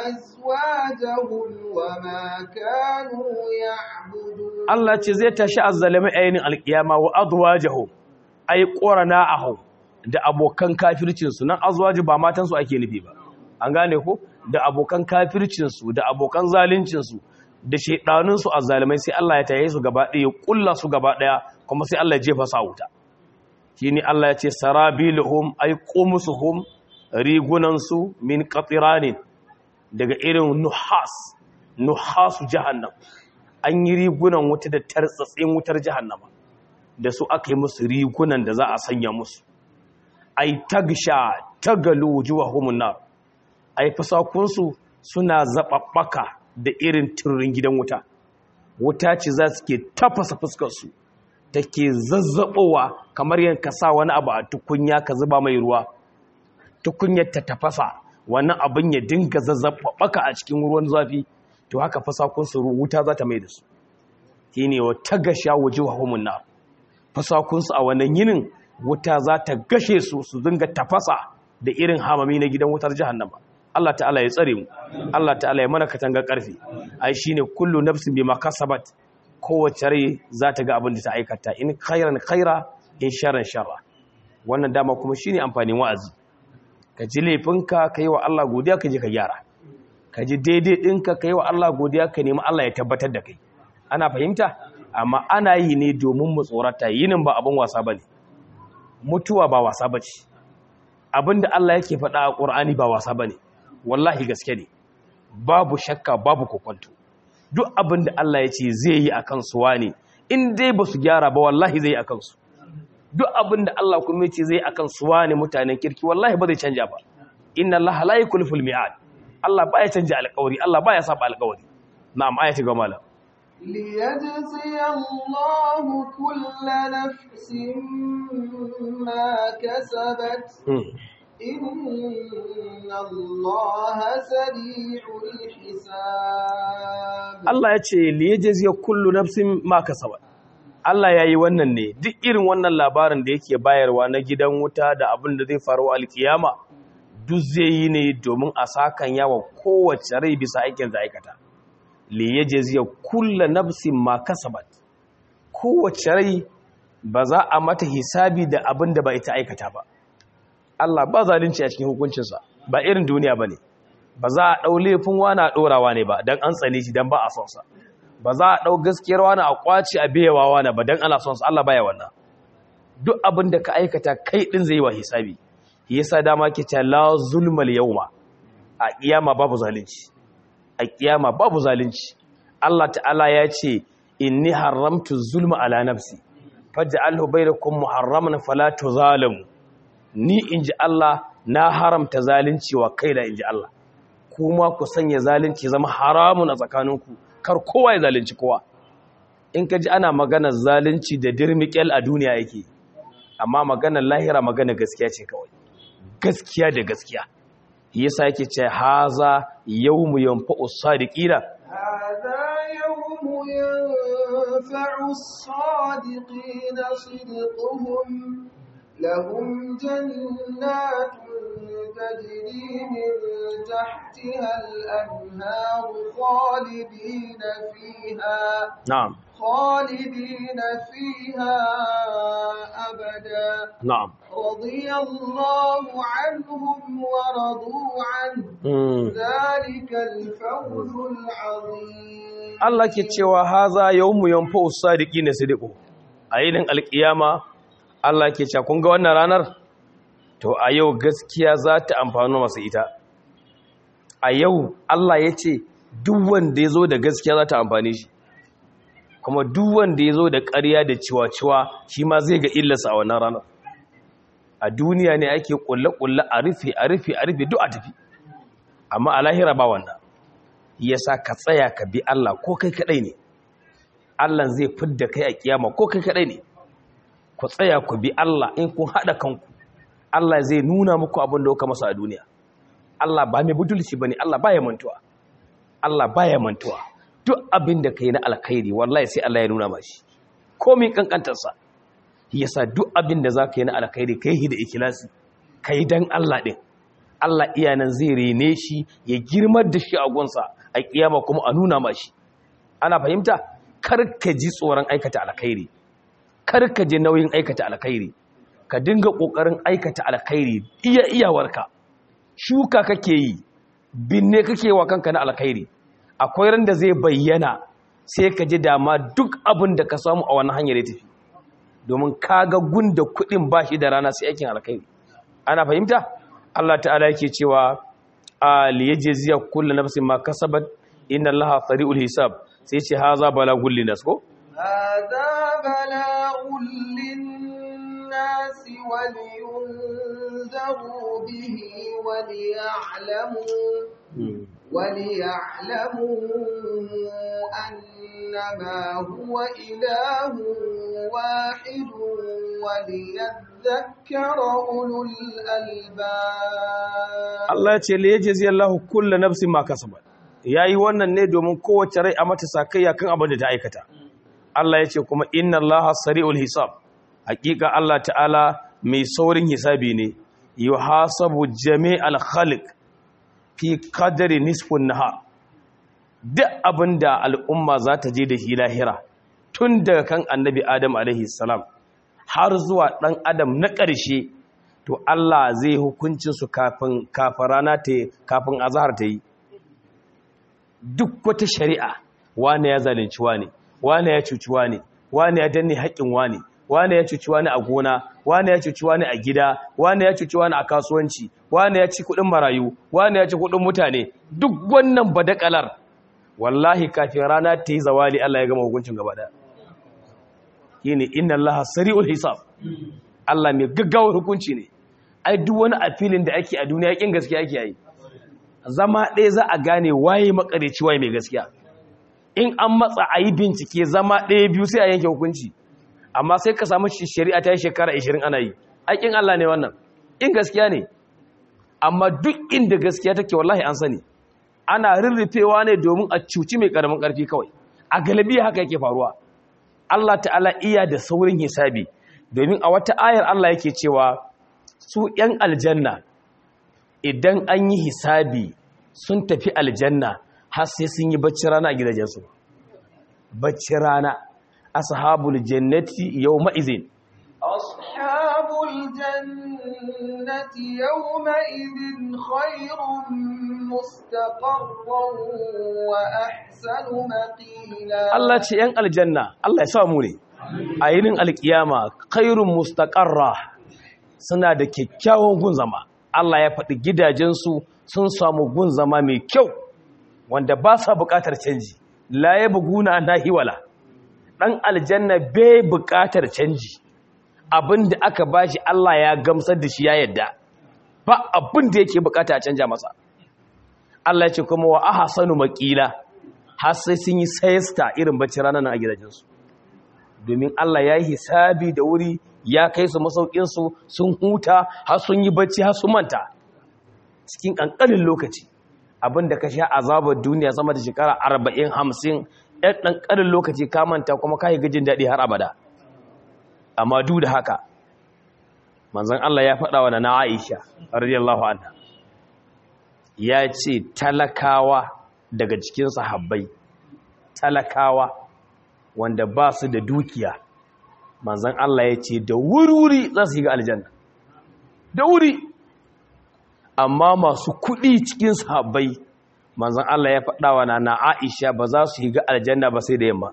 وأزواجهم وما كانوا يعبدون Allah ce zai tashi azzalimai ainin alkiyama wa azwajuhum ay qurana'ahum da abokan kafircin su nan azwaji ba matan su ake nufi ba an gane ko da abokan kafircin su da abokan zalincin su da shedanun su azzalimai sai Allah ya taye su gaba ɗaya kulla su gaba ɗaya kuma sai Allah ya jefa su a wuta shine Allah ya ce sarabiluhum ay qumsuhum rigunan su min qatiranin daga irin nuhas nuhasu jahannam an yi rigunan wuta da tartsatsin wutar jahannama da su aka yi musu rigunan da za a sanya musu ai tagsha tagalu wujuhahum nar ai fasakunsu suna zababbaka da irin turin gidan wuta wuta ce za su ke tafasa fuskar su take zazzabowa kamar yanka sa wani abu a tukunya ka zuba mai ruwa tukunyar ta tafasa wannan abin ya dinga zazzabaka a cikin ruwan zafi to haka fasakunsu wuta za ta mai da su shi ne wa ta gasha waje wa homunna fasakunsu a wannan yinin wuta za ta gashe su su dinga tafasa da irin hamami na gidan wutar jahannama Allah ta'ala ya tsare mu Allah ta'ala ya mana katanga karfi ai shine kullu nafsin bima kasabat kowace rai za ta ga abin da ta aikata in khairan khaira in sharran sharra wannan dama kuma shine amfanin wa'azi ka ji laifinka ka yi wa Allah godiya ka je ka gyara ka ji daidai ɗinka ka yi wa Allah godiya ka nemi Allah ya tabbatar da kai ana fahimta amma ana yi ne domin mu tsorata yinin ba abin wasa ba ne mutuwa ba wasa ba ce abin da Allah yake faɗa a ƙur'ani ba wasa ba ne wallahi gaske ne babu shakka babu kokwanto duk abin da Allah ya ce zai yi a kan suwa ne in dai ba su gyara ba wallahi zai a kansu duk abin da Allah kuma ce zai akan su wani mutanen kirki wallahi ba zai canja ba inna Allah la yukhlifu al-mi'ad Allah baya canja alƙawari Allah baya saba alƙawari na'am ayati ga malam ليجزي الله كل نفس ما كسبت إن الله سريع الحساب Allah ya ce liyajzi kullu nafsin ma kasabat Allah ya yi wannan ne duk irin wannan labarin da yake bayarwa na gidan wuta da abin da zai faru alkiyama duk zai yi ne domin a sakan yawa kowace rai bisa aikin da aikata li yajziya kullu nafsin ma kasabat kowace rai ba za a mata hisabi da abin da ba ita aikata ba Allah ba zalunci a cikin hukuncinsa ba irin duniya bane ba za a dau laifin wani a dorawa ne ba dan an tsane shi dan ba a son sa ba za a ɗau gaskiyar wani a ƙwace a biyawa wani ba don ana son su Allah baya wannan duk abin da ka aikata kai ɗin zai yi wa hisabi yasa dama ke ce la zulmal yawma a kiyama babu zalunci a kiyama babu zalunci Allah ta'ala ya ce inni haramtu zulma ala nafsi faj'alhu bainakum muharraman fala tuzalamu ni inji Allah na haramta zalunci wa kaina inji Allah kuma ku sanya zalunci zama haramun a tsakaninku kar kowa ya zalunci kowa in ka ji ana maganar zalunci da dirmikel a duniya yake amma maganar lahira maganar gaskiya ce kawai gaskiya da gaskiya yasa yake ce haza yawmu yanfa'u sadiqina هذا يوم ينفع الصادقين صدقهم لهم جنات تجري من تحتها الأنهار خالدين فيها na'am خالدين فيها أبدا na'am رضي الله عنهم ورضوا عنه mm. ذلك الفوز العظيم Allah ke cewa haza yawmu yanfa'u sadiqina sidiqu a yinin alkiyama Allah ke cewa kun ga wannan ranar to a yau gaskiya za ta amfano masa ita a yau Allah ya ce duk wanda ya zo da gaskiya za ta amfani shi kuma duk wanda ya zo da ƙarya da ciwa-ciwa shi ma zai ga illarsa a wannan ranar a duniya ne ake ƙulle-ƙulle a rufe a rufe a rufe duk a tafi amma a lahira ba wannan yasa ka tsaya ka bi Allah ko kai kadai ne Allah zai fidda kai a kiyama ko kai kadai ne ku tsaya ku bi Allah in kun hada kanku Allah zai nuna muku abin da kuka masa a duniya Allah ba mai budulci bane Allah baya mantuwa Allah baya mantuwa duk abin da kai na alkhairi wallahi sai Allah ya nuna mashi komai kankantar sa yasa duk abin da zaka yi na alkhairi kai hi da ikhlasi kai dan Allah din Allah iyanan zai rene shi ya girmar da shi a gunsa a kiyama kuma a nuna mashi ana fahimta karka ji tsoron aikata alkhairi karka ji nauyin aikata alkhairi ka dinga kokarin aikata alkhairi iya iyawarka shuka kake yi binne kake wa kanka na alkhairi akwai ran da zai bayyana sai ka ji dama duk abin da ka samu a wani hanyar ya tafi domin kaga gunda kudin bashi da rana sai aikin alkhairi ana fahimta Allah ta'ala yake cewa a liyajziya kullu nafsin ma kasabat inna Allaha sari'ul hisab sai ce haza balagul linas ko هذا بلاغ للناس ولينذروا به وليعلموا وليعلموا أنما هو إله واحد وليذكر أولو الألباب Allah ya ce liyajzi Allahu kullu nafsin ma kasabat yayi wannan ne domin kowace rai a mata sakayya kan abin da ta aikata Allah ya ce kuma inna Allaha sari'ul hisab hakika Allah ta'ala mai saurin hisabi ne yuhasabu jami'al khalq fi qadri nisfun nahar duk abinda al'umma za ta je da shi lahira tun daga kan annabi Adam alaihi salam har zuwa dan Adam na ƙarshe to Allah zai hukuncin su kafin kafin rana ta kafin azhar ta yi duk wata shari'a wane ya zalunci wane wane ya cuci wane wane ya danne haƙƙin wane wane ya cuci wane a gona wane ya cuci wane a gida wane ya cuci wane a kasuwanci wane ya ci kuɗin marayu wane ya ci kuɗin mutane duk wannan badakalar wallahi kafin rana ta yi zawali Allah ya gama hukuncin gaba ɗaya shine inna allaha sari'ul hisab Allah mai gaggawar hukunci ne ai duk wani afilin da ake a duniya kin gaskiya ake yi zama ɗaya za a gane waye makareci waye mai gaskiya in an matsa a yi bincike zama ɗaya biyu sai a yanke hukunci amma sai ka samu shari'a ta yi shekara 20 ana yi aikin Allah ne wannan in gaskiya ne amma duk inda gaskiya take wallahi an sani ana rurrufewa ne domin a cuci mai karamin karfi kawai a galibi haka yake faruwa Allah ta'ala iya da saurin hisabi domin a wata ayar Allah yake cewa su ‘yan aljanna idan an yi hisabi sun tafi aljanna har sai sun yi bacci rana a gidajensu bacci rana ashabul jannati yawma izin أصحاب الجنة يومئذ خير مستقرا وأحسن مقيلا Allah ce ‘yan aljanna Allah ya samu ne a yinin alkiyama khairun mustaqarra suna da kyakkyawan gun zama Allah ya faɗi gidajensu sun samu gun zama mai kyau wanda ba sa buƙatar canji la ya buguna an hiwala ɗan aljanna bai buƙatar canji abin da aka bashi Allah ya gamsar da shi ya yadda ba abin da yake buƙata a canja masa Allah ya ce kuma wa ahsanu maqila har sai sun yi sayasta irin bacci ranar a gidajensu domin Allah ya yi hisabi da wuri ya kai su masaukinsu sun huta har sun yi bacci har sun manta cikin ƙanƙanin lokaci abinda ka sha azabar duniya sama da shekara arba'in hamsin ɗan ƙanƙanin lokaci ka manta kuma ka yi gajin daɗi har abada amma duk da haka manzan Allah ya faɗa wa na Aisha radiyallahu anha ya ce talakawa daga cikin sahabbai talakawa wanda ba su da dukiya manzan Allah ya ce da wuri-wuri za su yi ga aljanna da wuri amma masu kuɗi cikin sahabbai manzan Allah ya faɗawa na na Aisha ba za su yi ga aljanna ba sai da yamma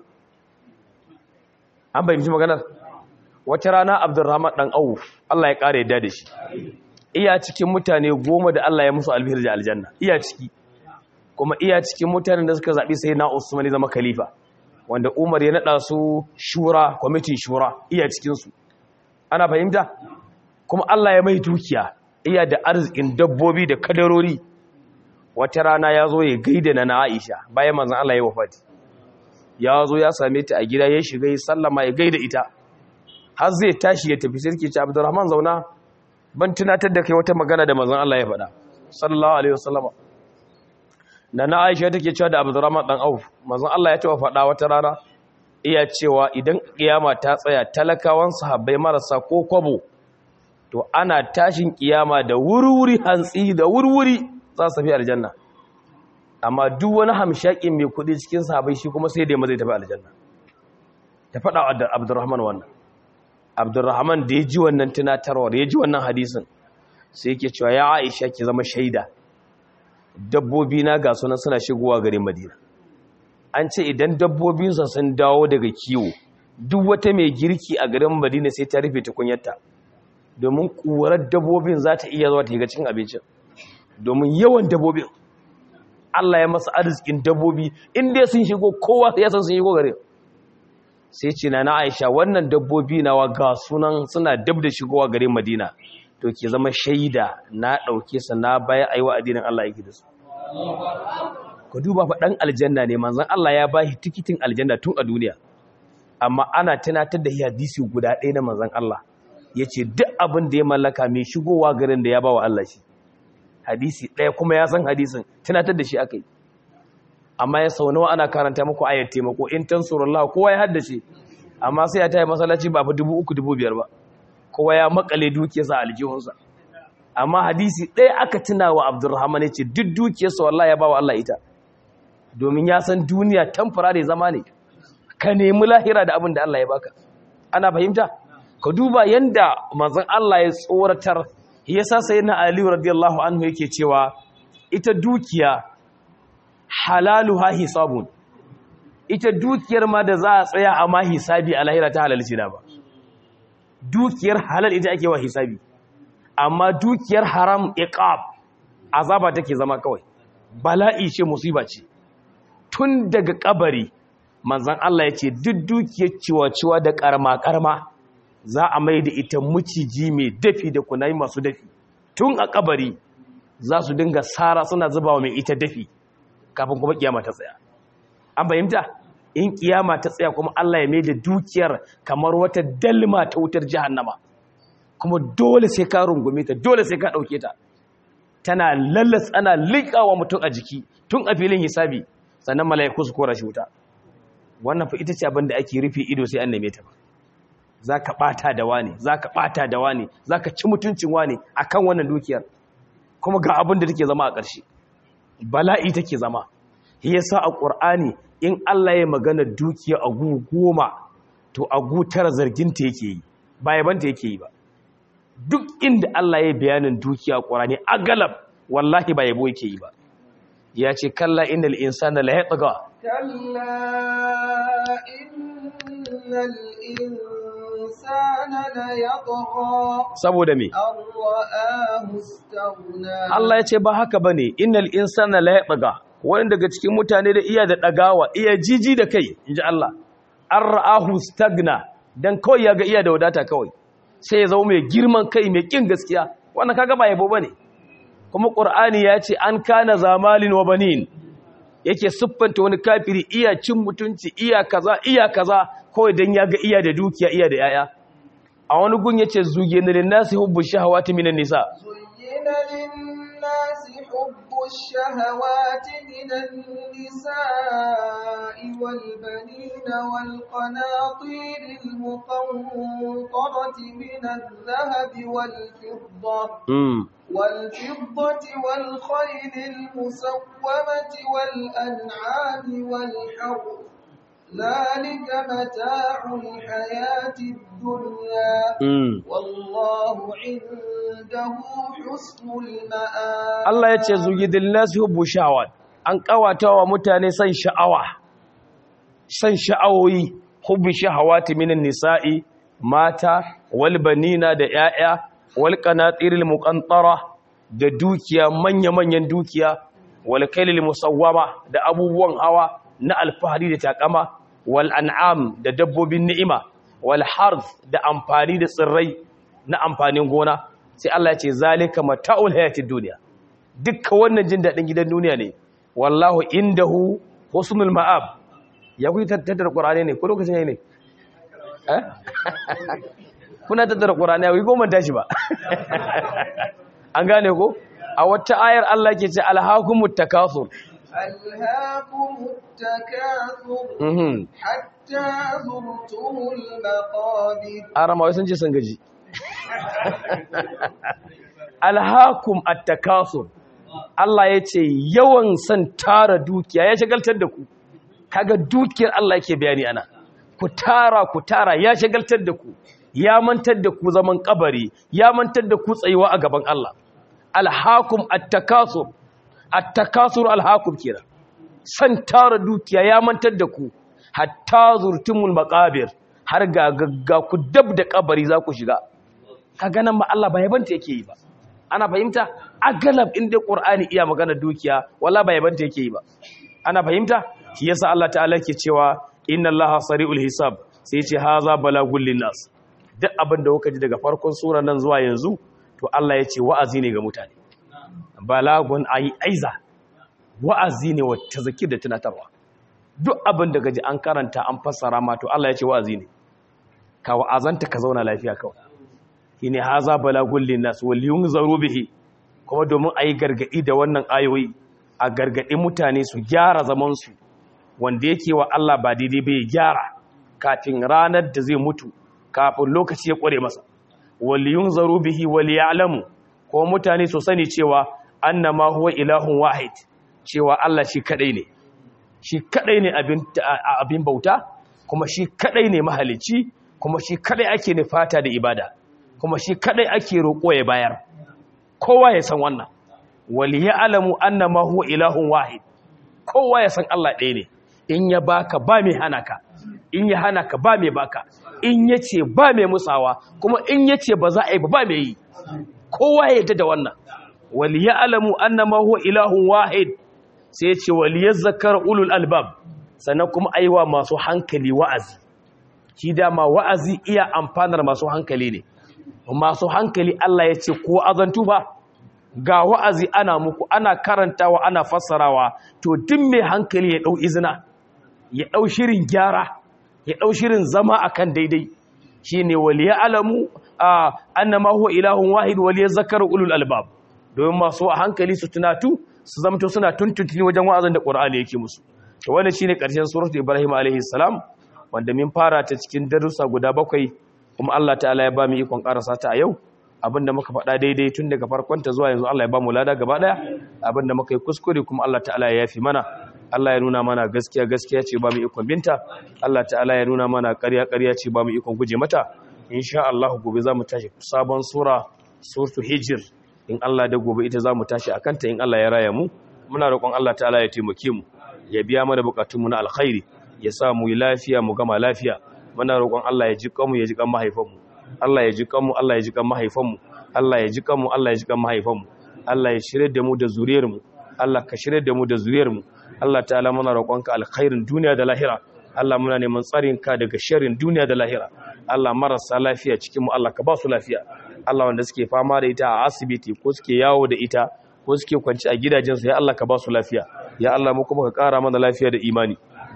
an bayyance maganar wata rana Abdurrahman dan Auf Allah ya ƙara yadda da shi iya cikin mutane goma da Allah ya musu albihir da aljanna iya ciki kuma iya cikin mutanen da suka zaɓi sai na Usman ya zama khalifa wanda Umar ya naɗa su shura kwamitin shura iya cikinsu ana fahimta kuma Allah ya mai dukiya iya da arzikin dabbobi da kadarori wata rana ya zo ya gaida na Aisha bayan manzon Allah ya wafati ya zo ya same ta a gida ya shiga ya sallama ya gaida ita har zai tashi ya tafi sai ke ce Abdurrahman zauna ban tunatar da kai wata magana da manzon Allah ya faɗa sallallahu alaihi wasallama da na aisha take cewa da abdurrahman dan auf manzon Allah ya taɓa faɗa wata rana iya cewa idan kiyama ta tsaya talakawan sahabbai marasa ko kwabo to ana tashin kiyama da wurwuri hantsi da wurwuri za su tafi aljanna amma duk wani hamshakin mai kuɗi cikin sahabbai shi kuma sai da yamma zai tafi aljanna ta faɗa wa abdurrahman wannan abdurrahman da ya ji wannan tunatarwar ya ji wannan hadisin sai yake cewa ya aisha ki zama shaida dabbobi na ga sunan suna shigowa garin madina an ce idan dabbobinsa sun dawo daga kiwo duk wata mai girki a garin madina sai ta rufe tukunyarta domin ƙurar dabbobin za ta iya zuwa ta yi cikin abincin domin yawan dabbobin Allah ya masa arzikin dabbobi inda sun shigo kowa ya san sun shigo garin sai ce na Aisha wannan dabbobi nawa ga sunan suna dab da shigowa garin Madina to ke zama shaida na ɗauke su na baya a yi wa addinin Allah yake da su. Ku duba fa ɗan aljanna ne manzan Allah ya ba shi tikitin aljanna tun a duniya. Amma ana tunatar da hadisi guda ɗaya na manzan Allah ya ce duk abin da ya mallaka mai shigowa garin da ya ba wa Allah shi. Hadisi ɗaya kuma ya san hadisin tunatar da shi aka yi. Amma ya sau nawa ana karanta muku ayar taimako in tansurullah kowa ya haddace amma sai ya taya masallaci ba fa dubu uku dubu biyar ba. kowa ya makale dukiyarsa a aljihunsa amma hadisi ɗaya aka tuna wa abdurrahman ya ce duk dukiyarsa wallahi ya ba wa Allah ita domin ya san duniya tamfara zama ne ka nemi lahira da abin da Allah ya baka ana fahimta ka duba yanda manzon Allah ya tsoratar yasa sayyidina Ali radiyallahu anhu yake cewa ita dukiya halaluha hisabun ita dukiyar ma da za a tsaya a ma hisabi a lahira ta halalci da ba dukiyar halal ita ake wa hisabi amma dukiyar haram iqab azaba take zama kawai bala'i ce musiba ce tun daga kabari manzan Allah ya ce duk dukiyar ciwa-ciwa da karma-karma za a mai da ita muciji mai dafi da kunayi masu dafi tun a kabari za su dinga sara suna zuba wa mai ita dafi kafin kuma kiyama ta tsaya an fahimta in kiyama ta tsaya kuma Allah ya mai da dukiyar kamar wata dalma ta wutar jahannama kuma dole sai ka rungume ta dole sai ka dauke ta tana lallas ana liƙawa mutum a jiki tun a filin hisabi sannan mala'iku su kora shi wuta wannan fa ita ce abin da ake rufe ido sai an neme ta ba za ka ɓata da wani za ka ɓata da wani za ka ci mutuncin wani a kan wannan dukiyar kuma ga abin da take zama a ƙarshe bala'i take zama ya sa a ƙur'ani in Allah ya magana dukiya a gu goma to a gu tara zarginta yake yi ba yabanta yake yi ba duk inda Allah ya bayanin dukiya a ƙur'ani a galab wallahi ba yabo yake yi ba ya ce kalla innal insana la yatgha كلا إن الإنسان ليطغى saboda me أن رآه استغنى Allah ya ce ba haka bane innal insana la yatgha wani daga cikin mutane da iya da dagawa iya jiji da kai inji Allah an ra'ahu stagna dan kawai ya ga iya da wadata kawai sai ya zama mai girman kai mai kin gaskiya wannan kaga ba yabo bane kuma qur'ani ya ce an kana zamalin wa banin yake siffanta wani kafiri iya cin mutunci iya kaza iya kaza kawai dan ya ga iya da dukiya iya da yaya a wani gun yace zugina lin nasi hubbu shahawati minan nisa زين للناس حب الشهوات من النساء والبنين والقناطير المقنطرة من الذهب والفضة mm. والفضة والخيل المسومة والأنعام والحرث ذلك متاع الحياة الدنيا Mm. والله عنده حسن المآب Allah ya ce zugidin nasu hubbu sha'awat an kawata wa mutane san sha'awa san sha'awoyi hubbi shahawati minan nisa'i mata wal banina da 'ya'ya wal qanatiril muqantara da dukiya manya-manyan dukiya wal kailil musawwama da abubuwan hawa na alfahari da takama wal an'am da dabbobin ni'ima wal harth da amfani da tsirrai na amfanin gona sai Allah ya ce zalika mata'ul hayatid dunya dukkan wannan jin daɗin gidan duniya ne wallahu indahu husnul ma'ab ya kuyi tattara qur'ani ne ko lokacin yayi ne eh kuna tattara qur'ani ya kuyi goma tashi ba an gane ko a wata ayar Allah ke ce alhaakumut takathur ألهاكم التكاثر mhm حتى زرتم المقابر arama wai sun ce sun gaji alhaakum at-takathur Allah ya ce yawan san tara dukiya ya shagaltar da ku kaga dukiyar Allah yake bayani ana ku tara ku tara ya shagaltar da ku ya mantar da ku zaman kabari ya mantar da ku tsayuwa a gaban Allah alhaakum at-takasur at-takasur alhaakum kira san tara dukiya ya mantar da ku hatta zurtumul maqabir har ga ga ku dab da kabari za ku shiga kaga nan ma Allah ba yabanta yake yi ba ana fahimta agalab inda qur'ani iya magana dukiya wala ba yabanta yake yi ba ana fahimta shi yasa Allah ta'ala yake cewa inna Allaha sari'ul hisab sai yace haza balagul linnas duk abin da kuka ji daga farkon sura nan zuwa yanzu to Allah yace wa'azi ne ga mutane balagun ayi aiza wa'azi ne wa tazkir da tunatarwa duk abin da gaji an karanta an fassara ma to Allah yace wa'azi ne ka wa'azanta ka zauna lafiya kawai shine haza balagul linnas wal yunzaru bihi kuma domin ayi gargadi da wannan ayoyi a gargadi mutane su gyara zaman su wanda yake wa Allah ba daidai bai gyara kafin ranar da zai mutu kafin lokaci ya kware masa wal yunzaru bihi wal ya'lamu kuma mutane su sani cewa annama huwa ilahun wahid cewa Allah shi kadai ne shi kadai ne abin abin bauta kuma shi kadai ne mahalici kuma shi kadai ake nufata da ibada kuma shi kadai ake roƙo ya bayar kowa ya san wannan wal ya'lamu annama huwa ilahun wahid kowa ya san Allah ɗaya ne in ya baka ba mai hana ka in ya hana ka ba mai baka in yace ba mai musawa kuma in yace ba za a yi ba ba mai yi kowa ya yarda da wannan wal ya'lamu annama huwa ilahun wahid sai yace wal yazakkar ulul albab sannan kuma aiwa masu hankali wa'azi shi dama wa'azi iya amfanar masu hankali ne masu hankali Allah ya ce ko azantu ba ga wa'azi ana muku ana karantawa ana fassarawa to duk mai hankali ya ɗau izina ya ɗau shirin gyara ya ɗau shirin zama akan daidai shi ne waliya alamu a annama huwa ilahun wahid waliya zakar ulul albab domin masu hankali su tunatu su zamto suna tuntuntuni wajen wa'azin da ƙur'ani yake musu to wannan shine ƙarshen suratul ibrahim alaihi salam wanda min fara ta cikin darussa guda bakwai kuma Allah ta'ala ya ba mu ikon karasa ta a yau abinda muka faɗa daidai tun daga farkon ta zuwa yanzu Allah ya ba mu lada gaba daya abinda muka yi kuskure kuma Allah ta'ala ya yafi mana Allah ya nuna mana gaskiya gaskiya ce ba mu ikon binta Allah ta'ala ya nuna mana ƙarya ƙarya ce ba mu ikon guje mata insha Allah gobe za mu tashi sabon sura suratul hijr in Allah da gobe ita za mu tashi akan ta in Allah ya raya mu muna roƙon Allah ta'ala ya taimake mu ya biya mana bukatunmu na alkhairi ya sa mu yi lafiya mu gama lafiya muna roƙon Allah ya ji kanmu ya ji kan mahaifanmu Allah ya ji kanmu Allah ya ji kan mahaifanmu Allah ya ji kanmu Allah ya ji kan mahaifanmu Allah ya shirye da mu da zuriyarmu Allah ka shirye da mu da zuriyarmu Allah ta'ala muna roƙonka alkhairin duniya da lahira Allah muna neman tsarin ka daga sharrin duniya da lahira Allah marasa lafiya cikin mu Allah ka ba su lafiya Allah wanda suke fama da ita a asibiti ko suke yawo da ita ko suke kwanci a gidajensu ya Allah ka ba su lafiya ya Allah mu kuma ka ƙara mana lafiya da imani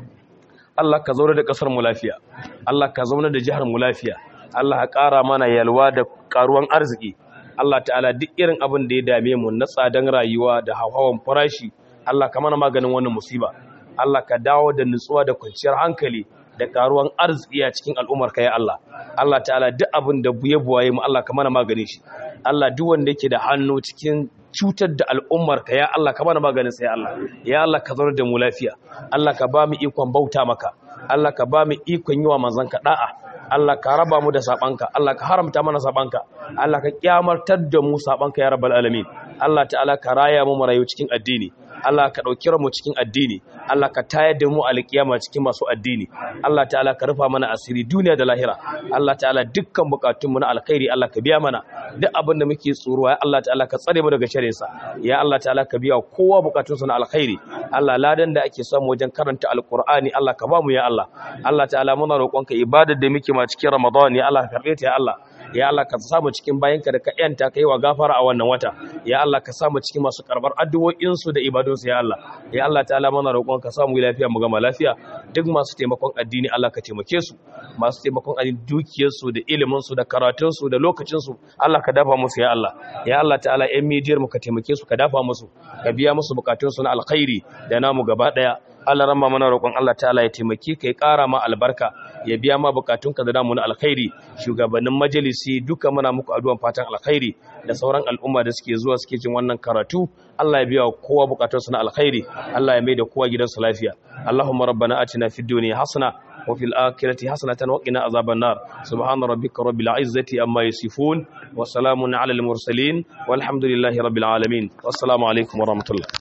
Allah ka zaune da ƙasar mu lafiya Allah ka zaune da jihar mu lafiya Allah ka ƙara mana yalwa da ƙaruwan arziki Allah ta'ala duk irin abin da ya dame mu na tsadan rayuwa da hawan farashi Allah ka mana maganin wannan musiba Allah ka dawo da nutsuwa da kwanciyar hankali da ƙaruwan arziki a cikin al'ummar ka ya Allah Allah ta'ala duk abin da buye buwaye mu Allah ka mana maganin shi Allah duk wanda yake da hannu cikin cutar da al'ummar ka ya Allah ka mana maganin sai Allah ya Allah ka zauna da mu lafiya Allah ka ba mu ikon bauta maka Allah ka ba mu ikon yi wa manzon ka da'a Allah ka raba mu da sabanka Allah ka haramta mana sabanka Allah ka kyamartar da mu sabanka ya rabbal alamin Allah ta'ala ka raya mu marayu cikin addini Allah ka ɗauki mu cikin addini Allah ka tayar da mu alƙiyama cikin masu addini Allah ta'ala ka rufa mana asiri duniya da lahira Allah ta'ala dukkan bukatunmu na alkhairi Allah ka biya mana duk abin da muke tsoro ya Allah ta'ala ka tsare mu daga sharrin sa ya Allah ta'ala ka biya kowa bukatunsa na alkhairi Allah ladan da ake samu wajen karanta alqur'ani Allah ka ba mu ya Allah Allah ta'ala muna roƙonka ibadar da muke ma cikin Ramadan ya Allah ka karbe ta ya Allah ya Allah ka samu cikin bayanka da ka yanta kai wa gafara a wannan wata ya Allah ka samu cikin masu karbar addu'o'insu da ibadunsu ya Allah ya Allah ta'ala mana roƙon ka samu lafiya mu gama lafiya duk masu taimakon addini Allah ka taimake su masu taimakon addini dukiyarsu da iliminsu da karatunsu da lokacinsu Allah ka dafa musu ya Allah ya Allah ta'ala ƴan mijiyar mu ka taimake su ka dafa musu ka biya musu bukatunsu na alkhairi da namu gaba daya Allah ramma mana roƙon Allah ta'ala ya taimake ka ya ƙara ma albarka ya biya ma bukatunka da namu na alkhairi shugabannin majalisi duka muna muku addu'an fatan alkhairi da sauran al'umma da suke zuwa suke jin wannan karatu Allah ya biya kowa bukatunsa na alkhairi Allah ya mai da kowa gidansa lafiya Allahumma rabbana atina fid dunya hasana wa fil akhirati hasanatan wa qina azaban nar subhana rabbika rabbil izzati amma yasifun wa salamun ala al mursalin walhamdulillahi rabbil alamin wassalamu alaikum wa rahmatullah